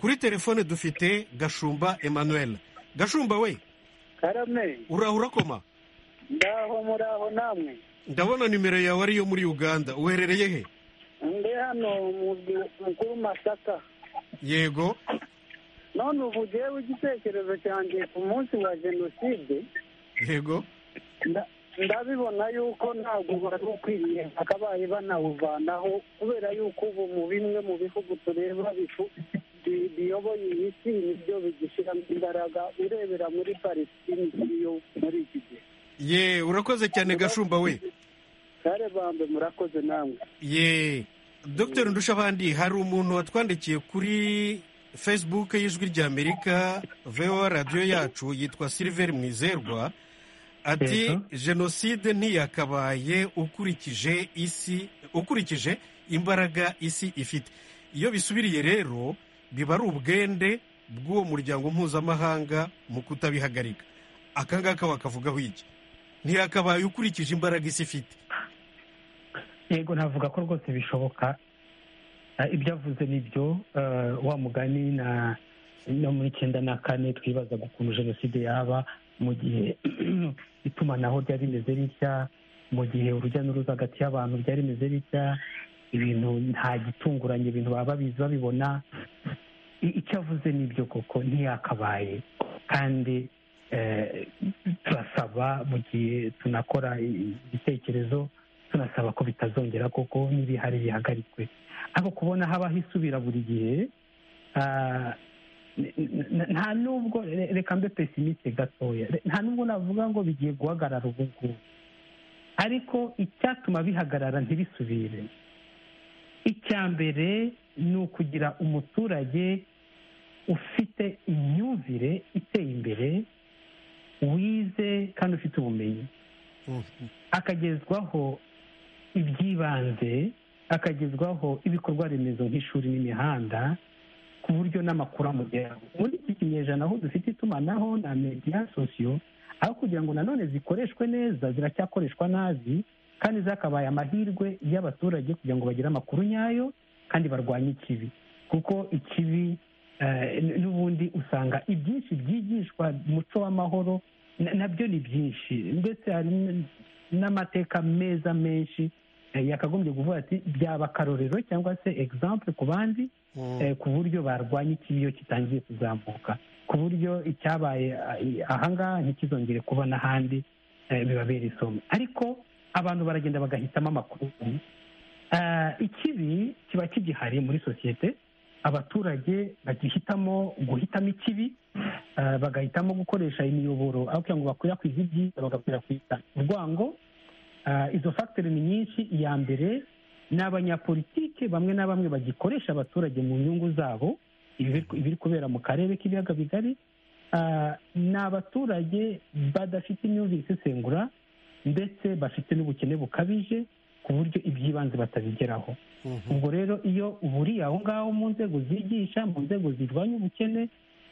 kuri telefone dufite gashumba emmanuel gashumba we karame uraho urakoma ndaho muraho namwe ndabona nimero yawe ariyo muri uganda uherereye he ndi hano umuzwi mukuru masaka yego none ubu ugewe igitekerezo cyanjye ku munsi wa jenoside yego nda- ndabibona yuko ntabwo wari ukwiriye bakabaye banawuvanaho kubera yuko ubu mu bimwe mu bihugu tureba bifu- bi- biyoboye iyi si nibyo bigishyiramo imbaraga urebera muri palestine ikiriyo muri iki gihe ye urakoze cyane gashumba we kare bambe murakoze namwe ye dr ndushabandi hari umuntu watwandikiye kuri facebook y'ijwi rya amerika voa radiyo yacu yitwa silver mwizerwa ati Yego. jenoside ntiyakabaye ukurikije isi ukurikije imbaraga isi ifite iyo bisubiriye rero biba ari ubwende bw'uwo muryango mpuzamahanga mu kutabihagarika aka ngaka wakavugaho iki ntiyakabaye ukurikije imbaraga isi ifite yego navuga ko rwose bishoboka Eh, ibyo avuze ni byo eh, wa mugani na no muri icyenda na kane twibazaga ukuntu jenoside yaba mu gihe itumanaho ryari rimeze ritya mu gihe urujya n'uruza hagati y'abantu ryari rimeze ritya ibintu nta gitunguranye ibintu baba babizi babibona I- icyo avuze ni ibyo koko ntiyakabaye kandi eh, turasaba mu gihe tunakora ibitekerezo tunasaba ko bitazongera koko n'ibihari bihagarikwe ariko kubona habaho isubira buri gihe ah, n- n- nta nubwo re- reka mbe pesimiste gatoya Re- nta nubwo navuga ngo bigiye guhagarara ubu ngubu ariko icyatuma bihagarara ntibisubire icya mbere ni ukugira umuturage ufite imyumvire iteye imbere wize kandi ufite ubumenyi akagezwaho iby'ibanze akagezwaho ibikorwa remezo nk'ishuri n'imihanda ku buryo n'amakuru amugeraho muri iki kinyejana aho dufite itumanaho na media sosiyo aho kugira ngo nanone zikoreshwe neza ziracyakoreshwa nabi kandi zakabaye amahirwe y'abaturage kugira ngo bagire amakuru nyayo kandi barwanye ikibi kuko ikibi eh, n- n'ubundi usanga ibyinshi byigishwa umuco w'amahoro na- nabyo ni byinshi ndetse hari n- n'amateka meza menshi eh, yakagombye kuvuga ati byaba akarorero cyangwa se exemple ku bandi Mm. eh, ku buryo barwanya ikibi iyo kitangiye kuzamuka ku buryo icyabaye ah, ahangaha ntikizongere kuba n'ahandi eh, bibabera isomo ariko abantu baragenda bagahitamo amakuru Ah, ikibi kiba kigihari muri sosiyete abaturage bagihitamo guhitamo ikibi ah, bagahitamo gukoresha imiyoboro aho kugira ngo bakwirakwize ibyiza bagakwirakwiza urwango Ah, izo fagiteri ni nyinshi iya mbere ni abanyapolitike bamwe na bamwe bagikoresha abaturage mu nyungu zabo ibiri- ibiri kubera mu karere k'ibiyaga bigari Ah, ni abaturage badafite imyumvire isesengura ndetse bafite n'ubukene bukabije ku buryo iby'ibanze batabigeraho Mhm. ubwo rero iyo uburiye aho ngaho mu nzego zigisha mu nzego zirwanya ubukene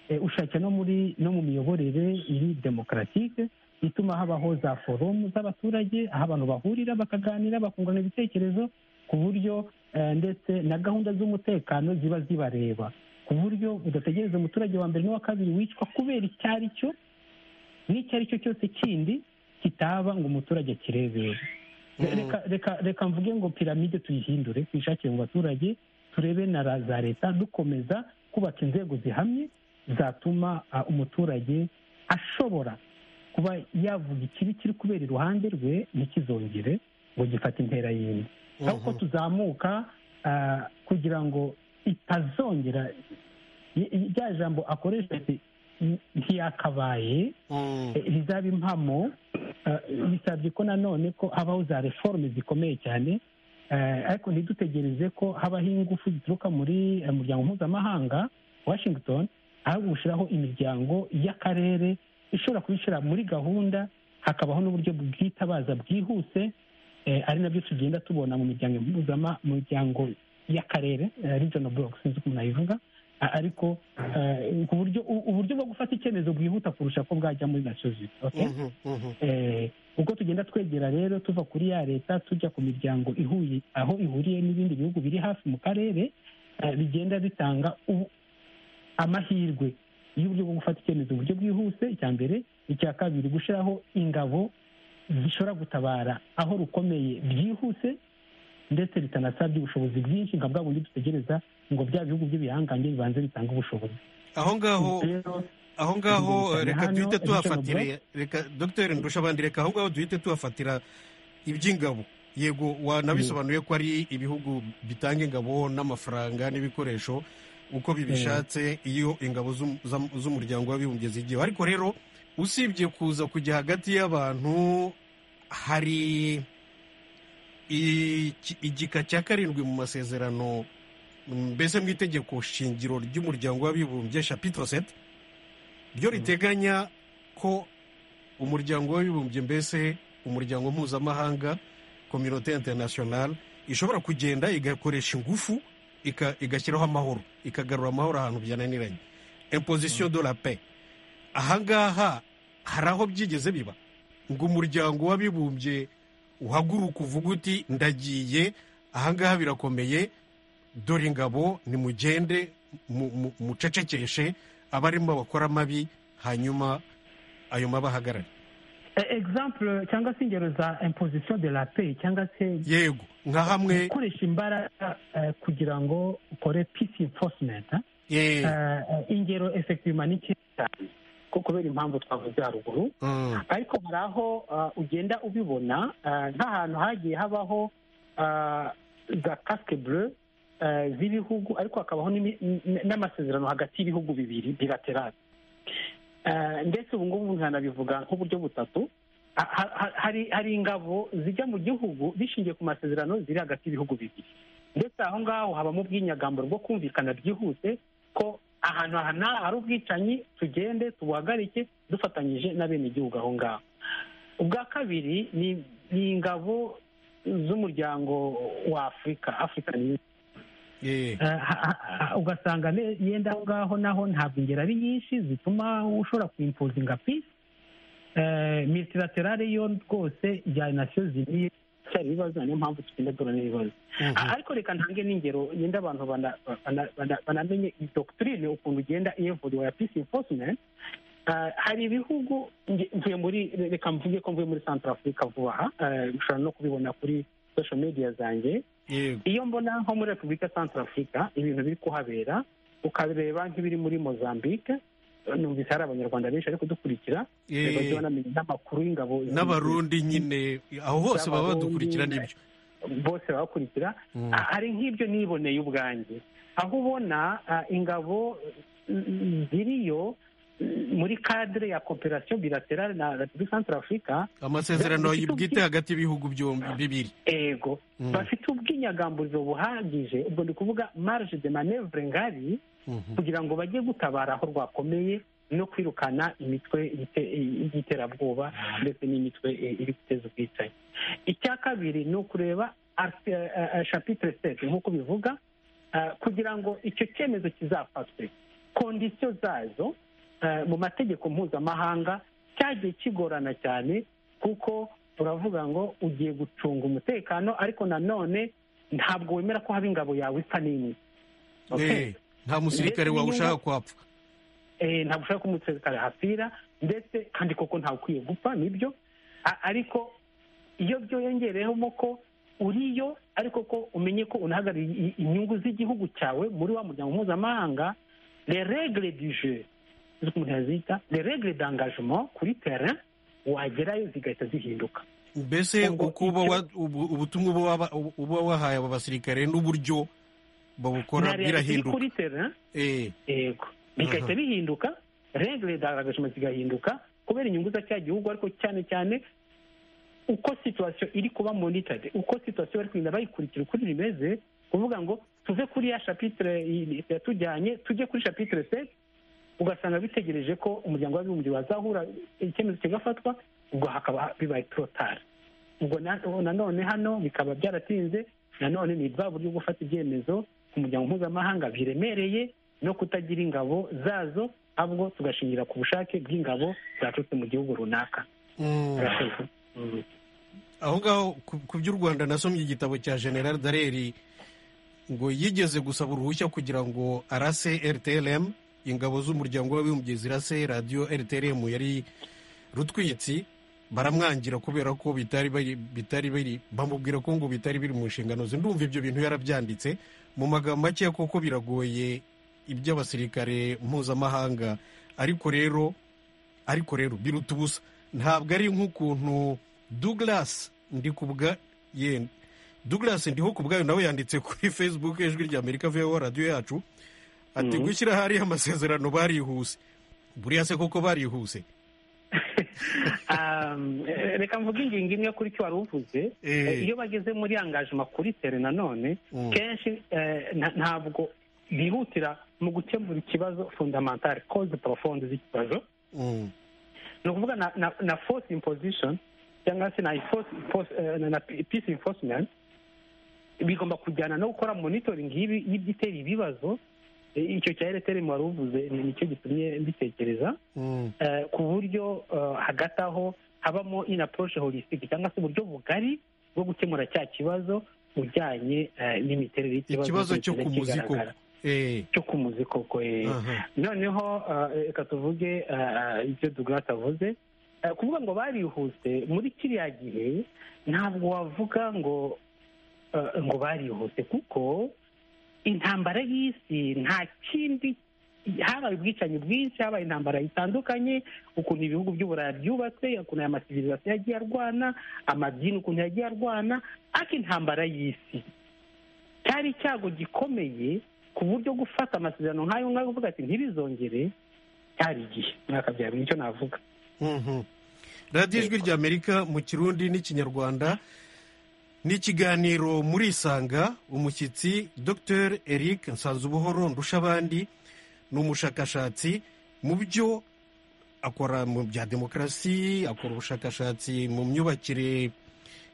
eh, ushake no muri no mu miyoborere iri demokaratike ituma habaho za forumu z'abaturage aho abantu bahurira bakaganira bakungurana ibitekerezo ku buryo eh, ndetse na gahunda z'umutekano ziba zibareba ku buryo udategereza umuturage wa mbere n'uwa kabiri wicwa kubera icyo ari cyo n'icyo ari cyo cyose kindi kitaba ngo umuturage akirebere Mm. reka reka reka mvuge ngo piramide tuyihindure tuyishakire mu baturage turebe na ra- za leta dukomeza kubaka inzego zihamye zatuma ah, umuturage ashobora kuba yavuga ikibi kiri kubera iruhande rwe ntikizongere ngo gifate intera yindi ahubwo Mhm. tuzamuka ah, kugira ngo itazongera y- y- rya jambo akoresha ati, "N- ntiyakabaye Mm. Eh, rizaba impamo eh, bisabye ko nanone ko habaho za reforme zikomeye cyane eh, ariko ntidutegereze ko habaho ingufu zituruka muri eh, muryango mpuzamahanga washington ahubwo gushyiraho imiryango y'akarere ishobora kubishyira muri gahunda hakabaho n'uburyo bwitabaza bwihuse eh, ari nabyo tugenda tubona mu miryango mpuzama mu miryango y'akarere regional block sinzi uko nayivuga A- ariko eh, ku buryo u- uburyo bwo gufata icyemezo bwihuta kurusha ko bwajya muri gasozi okay? Mhm, mhm. Eh, ubwo tugenda twegera rero tuva kuri ya leta tujya ku miryango ihuye aho ihuriye n'ibindi bihugu biri hafi mu karere eh, bigenda bitanga u- amahirwe y'uburyo bwo gufata icyemezo mu buryo bwihuse icya mbere icya kabiri gushyiraho ingabo zishobora gutabara aho rukomeye byihuse ndetse bitanasabye ubushobozi bwinshi nka bwa bundi dutegereza ngo bya bihugu by'ibihangange bibanze bitange ubushobozi aho ngaho Rero, aho ngaho Hano, reka duhite Richard tuhafatire reka dogiteri ndusha abandi reka aho ngaho duhite tuhafatira iby'ingabo yego wanabisobanuye ko ari ibihugu bitanga ingabo n'amafaranga n'ibikoresho uko bibishatse iyo ingabo z'um- z'am- z'umuryango w'abibumbye zigiyeho ariko rero usibye kuza kujya hagati y'abantu hari iki- igika cya karindwi mu masezerano mbese mu itegeko shingiro ry'umuryango w'abibumbye shapitro sete ryo riteganya ko umuryango w'abibumbye mbese umuryango mpuzamahanga kominote interinasiyonari ishobora kugenda igakoresha ingufu ika- igashyiraho amahoro ikagarura amahoro ahantu byananiranye imposition de la paix ahangaha hari aho byigeze biba ngo umuryango w'abibumbye uhaguruka uvuga uti ndagiye ahangaha birakomeye dore ingabo nimugende mu- mu- mucecekeshe abarimo bakora amabi hanyuma ayo mabahagarare eh, example cyangwa se ingero za imposition de la paix cyangwa se yego nka hamwe gukoresha imbaraga eh, kugira ngo ukore peace enforcement eh? eh, Eh, eh, ingero effectivement ni nkeya cyane ko kubera impamvu twavuze haruguru mm, ariko hari aho ah, ugenda ubibona ah, nk'ahantu hagiye habaho ah, za casque bleu eh, z'ibihugu ariko hakabaho n'imi- n- n'amasezerano hagati y'ibihugu bibiri bilaterale Eh, ndetse ubu ngubu nkanabivuga nk'uburyo butatu Ha- ha- ha- hari hari ingabo zijya mu gihugu bishingiye ku masezerano ziri hagati y'ibihugu bibiri ndetse aho ngaho habamo ubwinyagambo bwo kumvikana byihuse ko ahantu aha n'aha hari ubwicanyi tugende tubuhagarike dufatanyije n'abenegihugu aho ngaho ubwa kabiri ni ni ingabo z'umuryango wa afurika african Union. eh, Eh, ha- ha- ha- ugasanga ne- yenda aho ngaho naho ntabwo ingero ari nyinshi zituma ushobora kuimpozinga peace Eh, multilaterale yo rwose ya nasiyo ziniye cyari ibibazo niyo mpamvu tugenda duhura n'ibibazo mhm, A- ariko reka ntange n'ingero yenda abantu bana- bana- bana- banamenye iyi doctrine ukuntu igenda iyevuriwa ya peace enforcement Ah, hari ibihugu nge- mvuye muri reka mvuge ko mvuye muri central africa vuba aha Eh, mushobora no kubibona kuri social media zanjye yego iyo mbona nko muri repubulika central africa ibintu biri kuhabera ukareba nk'ibiri muri mozambique numvise hari abanyarwanda benshi bari kudukurikira eh, bajya banamenya n'amakuru y'ingabo n'abarundi nyine aho hose baba badukurikira n'ibyo bose babakurikira Mm, Ah, hari nk'ibyo niboneye ubwanjye aho ubona ah, ingabo mm, ziriyo mm, muri cadre ya cooperation bilaterale na repubulika central africa amasezerano bafite bwite ubwi- hagati y'ibihugu byombi bibiri ego Mm, bafite ubwinyagamburiro buhagije ubwo ndi kuvuga marge de manevre ngari mhm, kugira ngo bajye gutabara aho rwakomeye no kwirukana imitwe ite- y'iterabwoba ndetse n'imitwe eh, iri guteza ubwicanyi icya kabiri ni ukureba art- eh, eh, chapitre set nk'uko bivuga eh, kugira ngo icyo cyemezo kizafatwe kondisiyo zazo eh, mu mategeko mpuzamahanga cyagiye kigorana cyane kuko turavuga ngo ugiye gucunga umutekano ariko nanone ntabwo wemera ko haba ingabo yawe ipfa n'imwe Okay? eh, nta musirikare Ndetse wawe ushaka n'inyungu- kwapfa Eh, ntabwo ushaka ko umusirikare ahapfira ndetse kandi koko ntawe ukwiye gupfa nibyo A- ariko iyo byiyongereyemo ko uriyo ariko ko umenye ko unahagarariye i- inyungu z'igihugu cyawe muri wa muryango mpuzamahanga le regle du jeu ziko umuntu yazita le regle d'engagement kuri terrain wagerayo zigahita zihinduka mbese Ubwo uko uba icyo- wa- ubu- ubutumwa uba waba- uba wahaye aba basirikare n'uburyo babukora Na realite iri birahinduka kuri terrain Eh, yego bigahita Aha. bihinduka regire daragajima zigahinduka kubera inyungu za cya gihugu ariko cyane cyane uko situwasiyo iri kuba monitade uko situwasiyo bari kugenda bayikurikira uko bimeze kuvuga ngo tuve kuri ya shapitire yatujyanye tujye kuri shapitire se ugasanga bitegereje ko umuryango w'abibumbye wazahura icyemezo kigafatwa ubwo hakaba bibaye torotari ubwo na- nanone hano bikaba byaratinze nanone ni bwa buryo bwo gufata ibyemezo ku muryango mpuzamahanga biremereye no kutagira ingabo zazo ahubwo tugashingira ku bushake bw'ingabo zaturutse mu gihugu runaka Murakoze. Mm. aho ngaho ku- ku by'u rwanda nasomye igitabo cya general dareri ngo yigeze gusaba uruhushya kugira ngo arase rtlm ingabo z'umuryango w'abibumbye zirase radiyo rtlm yari rutwitsi baramwangira kubera ko bitari bari bitari biri bamubwira ko ngo bitari biri mu nshingano ze ndumva ibyo bintu yarabyanditse mu magambo make koko biragoye iby'abasirikare mpuzamahanga ariko rero ariko rero biruta ubusa ntabwo ari nk'ukuntu Douglas ndikubwa ye Douglas ndiho ku bwayo nawe yanditse kuri Facebook ijwi rya Amerika VO radio yacu ati Mhm. gushyira hari amasezerano barihuse buriya se koko barihuse Um, eh, reka mvuge ingingo imwe kuri icyo wari uvuze Eh. Eh, iyo bageze muri angajima kuri tere nanone Mm. kenshi eh, nta- ntabwo bihutira mu gukemura ikibazo fundamentale cause profonde z'ikibazo Mm, ni ukuvuga na, na, na force imposition cyangwa se na, enforce, force, eh, na, na peace enforcement bigomba kujyana no gukora monitoring y'ibi- y'ibyitera ibibazo Eh, icyo cya ereteri wari uvuze ni- nicyo gitumye mbitekereza mm, eh, ku buryo eh, hagati aho habamo inaporoshe holisitike cyangwa se uburyo bugari bwo gukemura cya kibazo ujyanye eh, n'imiterere y'ikibazo ikibazo cyo kigaragara. ku muzi koko Eh, cyo ku muzi koko eh. aha. noneho eh, reka tuvuge eh, ibyo dugrasi avuze Eh, kuvuga ngo barihuse muri kiriya gihe ntabwo wavuga ngo eh, ngo barihuse kuko intambara y'isi nta kindi habaye ubwicanyi bwinshi habaye intambara zitandukanye ukuntu ibihugu by'uburaya byubatse ukuntu aya masivirizasiyo yagiye arwana amadini ukuntu yagiye arwana ariko intambara y'isi cyari icyago gikomeye ku buryo gufata amasezerano nk'ayo ngayo uvuga ati ntibizongere cyari igihe mwakabyara nicyo navuga Mhm. radiyo ijwi rya amerika mu kirundi n'ikinyarwanda ni ikiganiro murisanga umushyitsi dr eric nsanzubuhoro ndushabandi ni umushakashatsi mu byo akora mu bya demokarasi akora ubushakashatsi mu myubakire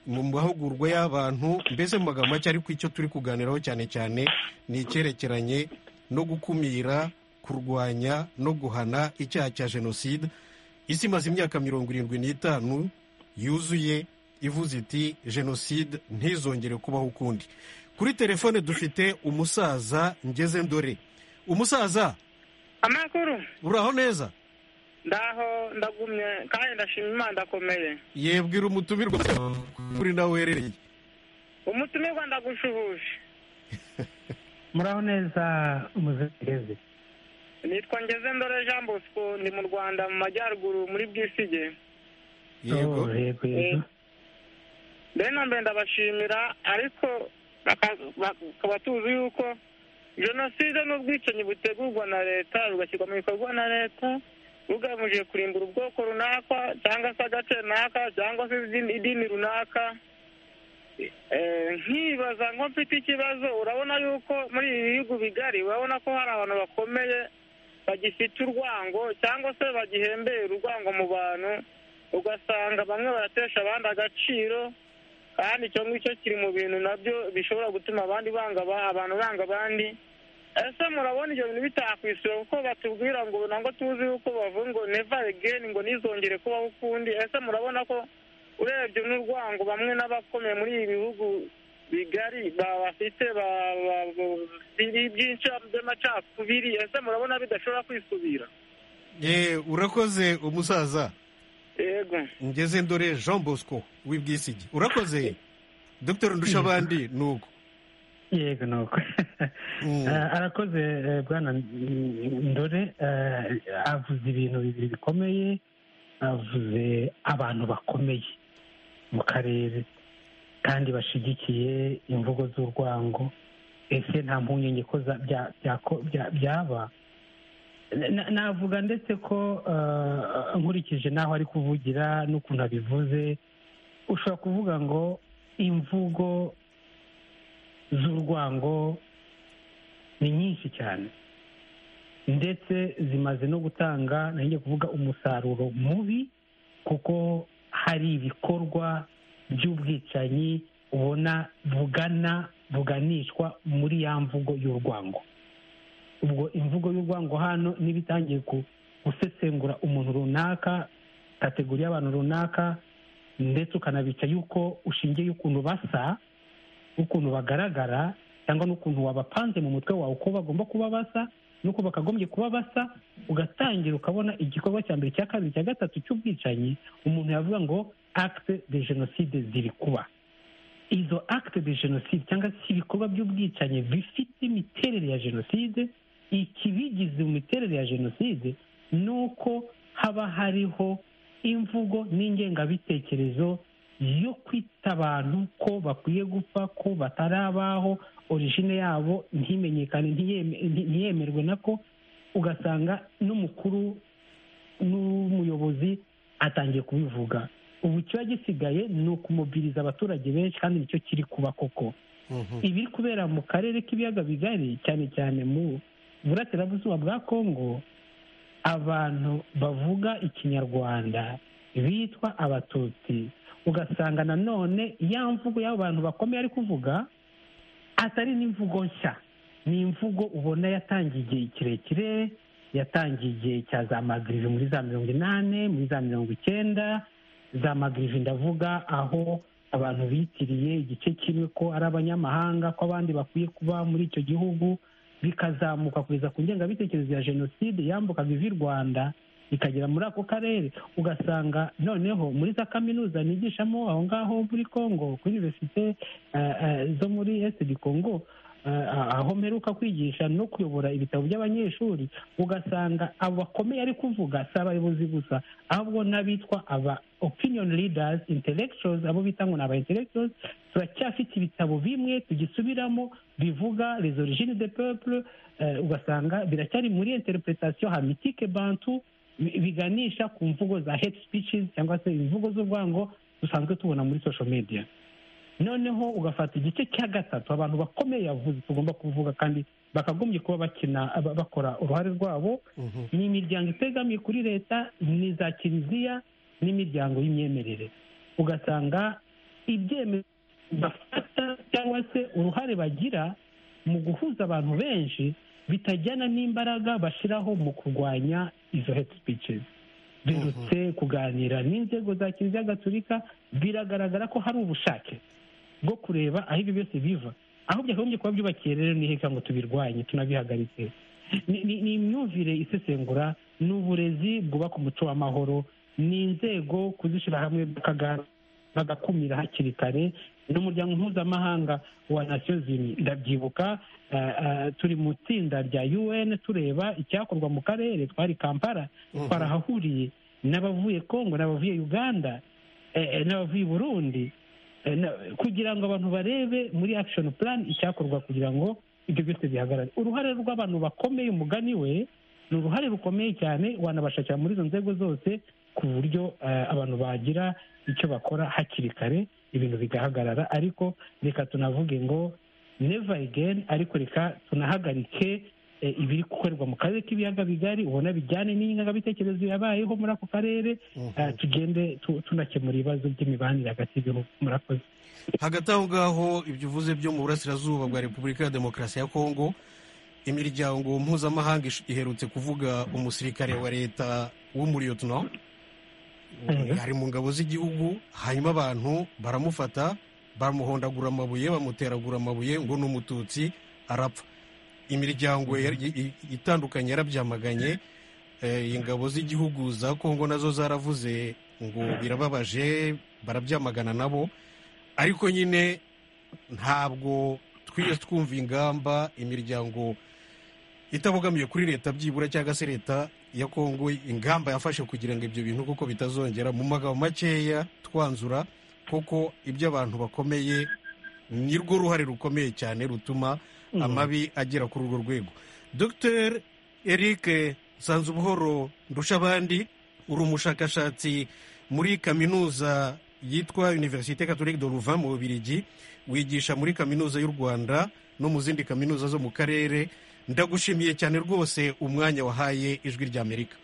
mu mahugurwa y'abantu mbese mu magambo make ariko icyo turi kuganiraho cyane cyane ni icyerekeranye no gukumira kurwanya no guhana icyaha cya jenoside isi imaze imyaka mirongo irindwi n'itanu yuzuye ivuze iti jenoside ntizongere kubaho ukundi kuri telefone dufite umusaza ngeze ndore umusaza amakuru uraho neza ndaho ndagumye kandi ndashima imana ndakomeye yebwira umutumirwa kuri nawe uherereye umutumirwa ndagushuhuje muraho neza umuzekereze nitwa ngeze ndore jean bosco ndi mu rwanda mu majyaruguru muri bwisige yego Oh, yego yego mbere na mbere ndabashimira ariko baka- bakaba tuzi yuko jenoside n'ubwicanyi butegurwa na leta bugashyirwa mu bikorwa na leta bugamije kurimbura ubwoko runaka cyangwa se agace runaka cyangwa se izindi- idini runaka Eh, nkibaza nko mfite ikibazo urabona yuko muri ibi bihugu bigari urabona ko hari abantu bakomeye bagifite urwango cyangwa se bagihembera urwango mu bantu ugasanga bamwe baratesha abandi agaciro kandi icyo ngicyo kiri mu bintu nabyo bishobora gutuma abandi banga aba- abantu banga abandi ese murabona ibyo bintu bitakwisura kuko batubwira ngo ntabwo tuzi yuko bavuga ngo never again ngo nizongere kubaho ukundi ese murabona ko urebye n'urwango bamwe n'abakomeye muri ibi bihugu bigari ba- bafite ba- ba- ba- biri- byinshi by'amacakubiri ese murabona bidashobora kwisubira Ye, urakoze umusaza yego ngeze ndore jean bosco w'ibwisigi urakoze dr ndushabandi ni uko yego ni uko Mm. Eh, arakoze eh, bwana mm, ndore eh, avuze ibintu bibiri bikomeye avuze abantu bakomeye mu karere kandi bashyigikiye imvugo z'urwango ese nta mpungenge ko za- bya- byako- bya- byaba Na- navuga ndetse ko eh, nkurikije n'aho ari kuvugira n'ukuntu abivuze ushobora kuvuga ngo imvugo z'urwango ni nyinshi cyane ndetse zimaze no gutanga nanjye kuvuga umusaruro mubi kuko hari ibikorwa by'ubwicanyi ubona bugana buganishwa muri ya mvugo y'urwango ubwo imvugo y'urwango hano niba itangiye ku gusesengura umuntu runaka kategori y'abantu runaka ndetse ukanabica yuko ushingiye y'ukuntu basa n'ukuntu bagaragara cyangwa n'ukuntu wabapanze mu mutwe wawe uko bagomba kuba basa n'uko bakagombye kuba basa ugatangira ukabona igikorwa cya mbere cya kabiri cya gatatu cy'ubwicanyi umuntu yavuga ngo akite de jenoside ziri kuba izo akite de jenoside cyangwa se ibikorwa by'ubwicanyi bifite imiterere ya jenoside ikibigize mu miterere ya jenoside ni uko haba hariho imvugo n'ingengabitekerezo yo kwita abantu ko bakwiye gupfa ko batarabaho origine yabo ntimenyekane ntiyemerwe nako ugasanga n'umukuru n'umuyobozi atangiye kubivuga ubu kiba gisigaye ni ukumubwiriza abaturage benshi kandi nicyo kiri kuba koko ibiri kubera mu karere k'ibiyaga bigari cyane cyane mu burasirazuba bwa kongo abantu bavuga ikinyarwanda bitwa abatutsi ugasanga nanone ya mvugo y'abo bantu bakomeye ari kuvuga atari n'imvugo nshya ni imvugo ubona yatangiye igihe kirekire yatangiye igihe cya za magirivi muri za mirongo inani muri za mirongo icyenda za magirivi ndavuga aho abantu bitiriye igice kimwe ko ari abanyamahanga ko abandi bakwiye kuba muri icyo gihugu bikazamuka kugeza ku ngengabitekerezo ya jenoside yambukaga ivi rwanda ikagera muri ako karere ugasanga noneho muri za kaminuza nigishamo aho ngaho muri congo kuri univerisite zo muri esidi congo aho mperuka kwigisha no kuyobora ibitabo by'abanyeshuri ugasanga abo bakomeye ari kuvuga si abayobozi gusa ahubwo n'abitwa aba opinion leaders intellectuals abo bita ngo ni aba intellectuals turacyafite ibitabo bimwe tugisubiramo bivuga les origines de peuple ugasanga biracyari muri interpretation hamitike bantu biganisha ku mvugo za hate speeches cyangwa se imvugo z'urwango dusanzwe tubona muri social media noneho ugafata igice cya gatatu abantu bakomeye yavuze tugomba kuvuga kandi bakagombye kuba bakina bakora uruhare rwabo ni imiryango itegamiye kuri leta ni za kiliziya n'imiryango y'imyemerere ugasanga ibyemezo bafata cyangwa se uruhare bagira mu guhuza abantu benshi bitajyana n'imbaraga bashyiraho mu kurwanya izo hate speeches birutse kuganira n'inzego za kiliziya gaturika biragaragara ko hari ubushake bwo kureba aho ibyo byose biva aho byakagombye kuba byubakiye rero ni heka ngo tubirwanye tunabihagaritse ni imyumvire isesengura ni uburezi bwubaka umuco w'amahoro ni inzego kuzishyira hamwe bagakumira hakiri kare n'umuryango mpuzamahanga wa nasiyo zimwe ndabyibuka turi mu itsinda rya un tureba icyakorwa mu karere twari kampala twarahahuriye n'abavuye congo n'abavuye uganda n'abavuye burundi kugira ngo abantu barebe muri action plan icyakorwa kugira ngo ibyo byose bihagarare uruhare rw'abantu bakomeye umugani we ni uruhare rukomeye cyane wanabashakira muri izo nzego zose ku buryo abantu bagira icyo bakora hakiri kare ibintu bigahagarara ariko reka tunavuge ngo neva egeni ariko reka tunahagarike ibiri gukorerwa mu karere k'ibiyaga bigari ubona bijyane n'ingangabitekerezo yabayeho muri ako karere tugende tunakemura ibibazo by'imibanire hagati y'ibihugu murakoze hagati aho ngaho ibyo uvuze byo mu burasirazuba bwa repubulika ya demokarasi ya kongo imiryango mpuzamahanga iherutse kuvuga umusirikare wa leta w'umuriyotina ari mu ngabo z'igihugu hanyuma abantu baramufata bamuhondagura amabuye bamuteragura amabuye ngo ni umututsi arapfa imiryango itandukanye yarabyamaganye ingabo z'igihugu za kongo nazo zaravuze ngo birababaje barabyamagana nabo ariko nyine ntabwo twiye twumva ingamba imiryango itabogamiye kuri leta byibura cyangwa se leta ya kongo ingamba yafashe kugira ngo ibyo bintu kuko bitazongera mu magambo makeya twanzura kuko ibyo abantu bakomeye ni rwo ruhare rukomeye cyane rutuma amabi agera kuri urwo rwego dr eric nsanzubuhoro ndushabandi uri umushakashatsi muri kaminuza yitwa univerisite catholique de louvain mu bubirigi wigisha muri kaminuza y'u rwanda no mu zindi kaminuza zo mu karere ndagushimiye cyane rwose umwanya wahaye ijwi ry'amerika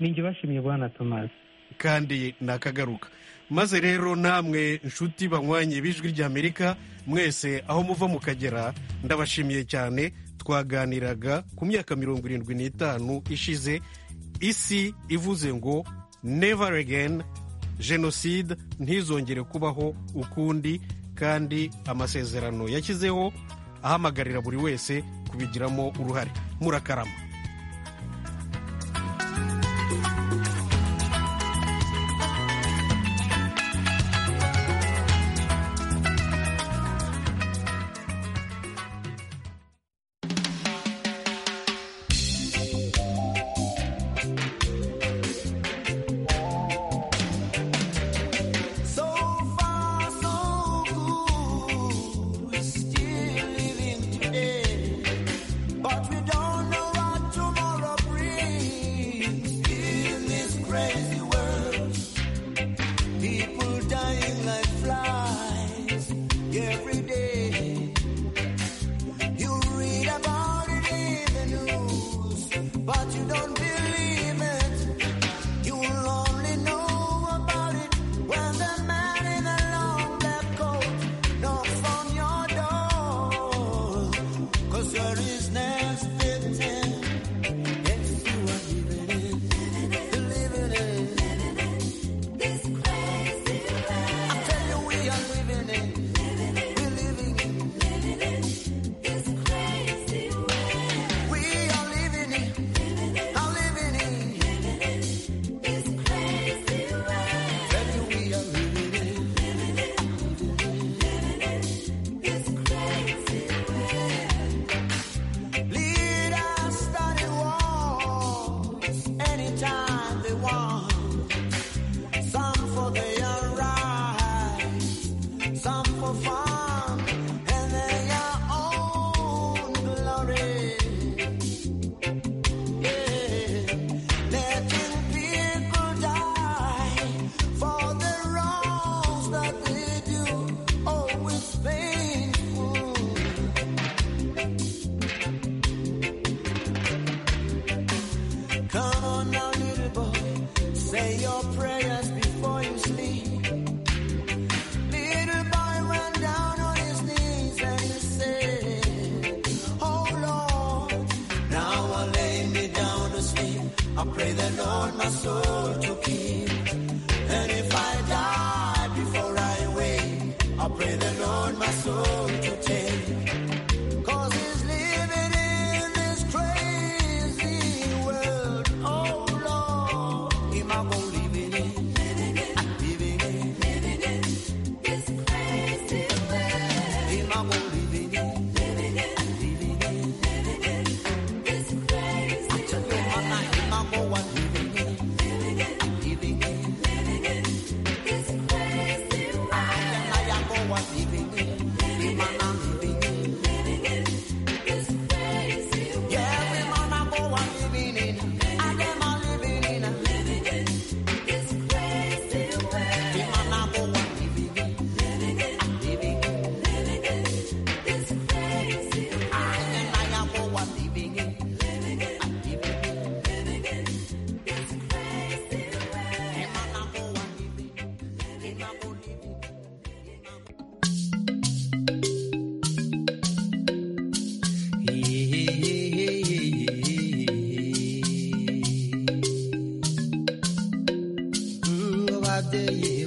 ninjye bashimiye bwana tomasi kandi nakagaruka maze rero namwe nshuti banywanye b'ijwi ry'amerika mwese aho muva mukagera ndabashimiye cyane twaganiraga ku myaka mirongo irindwi n'itanu ishize isi ivuze ngo never again jenoside ntizongere kubaho ukundi kandi amasezerano yashyizeho ahamagarira buri wese kubigiramo uruhare murakarama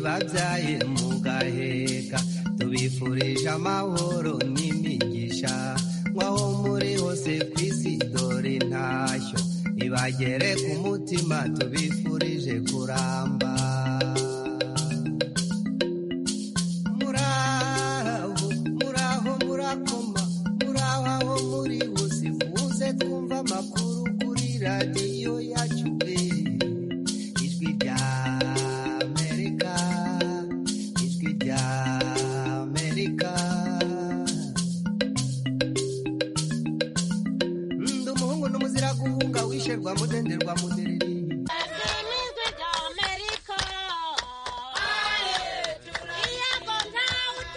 babyaye mugaheka tubifurije amahoro n'imigisha nk'aho muri hose ku isi dore ntashyo ibagere ku mutima tubifurije kuramba muraho muraho murakoma muraho aho muri hose muze twumva amakuru kuri radiyo yacu pe ijwi rya mudenderwa mudenderwa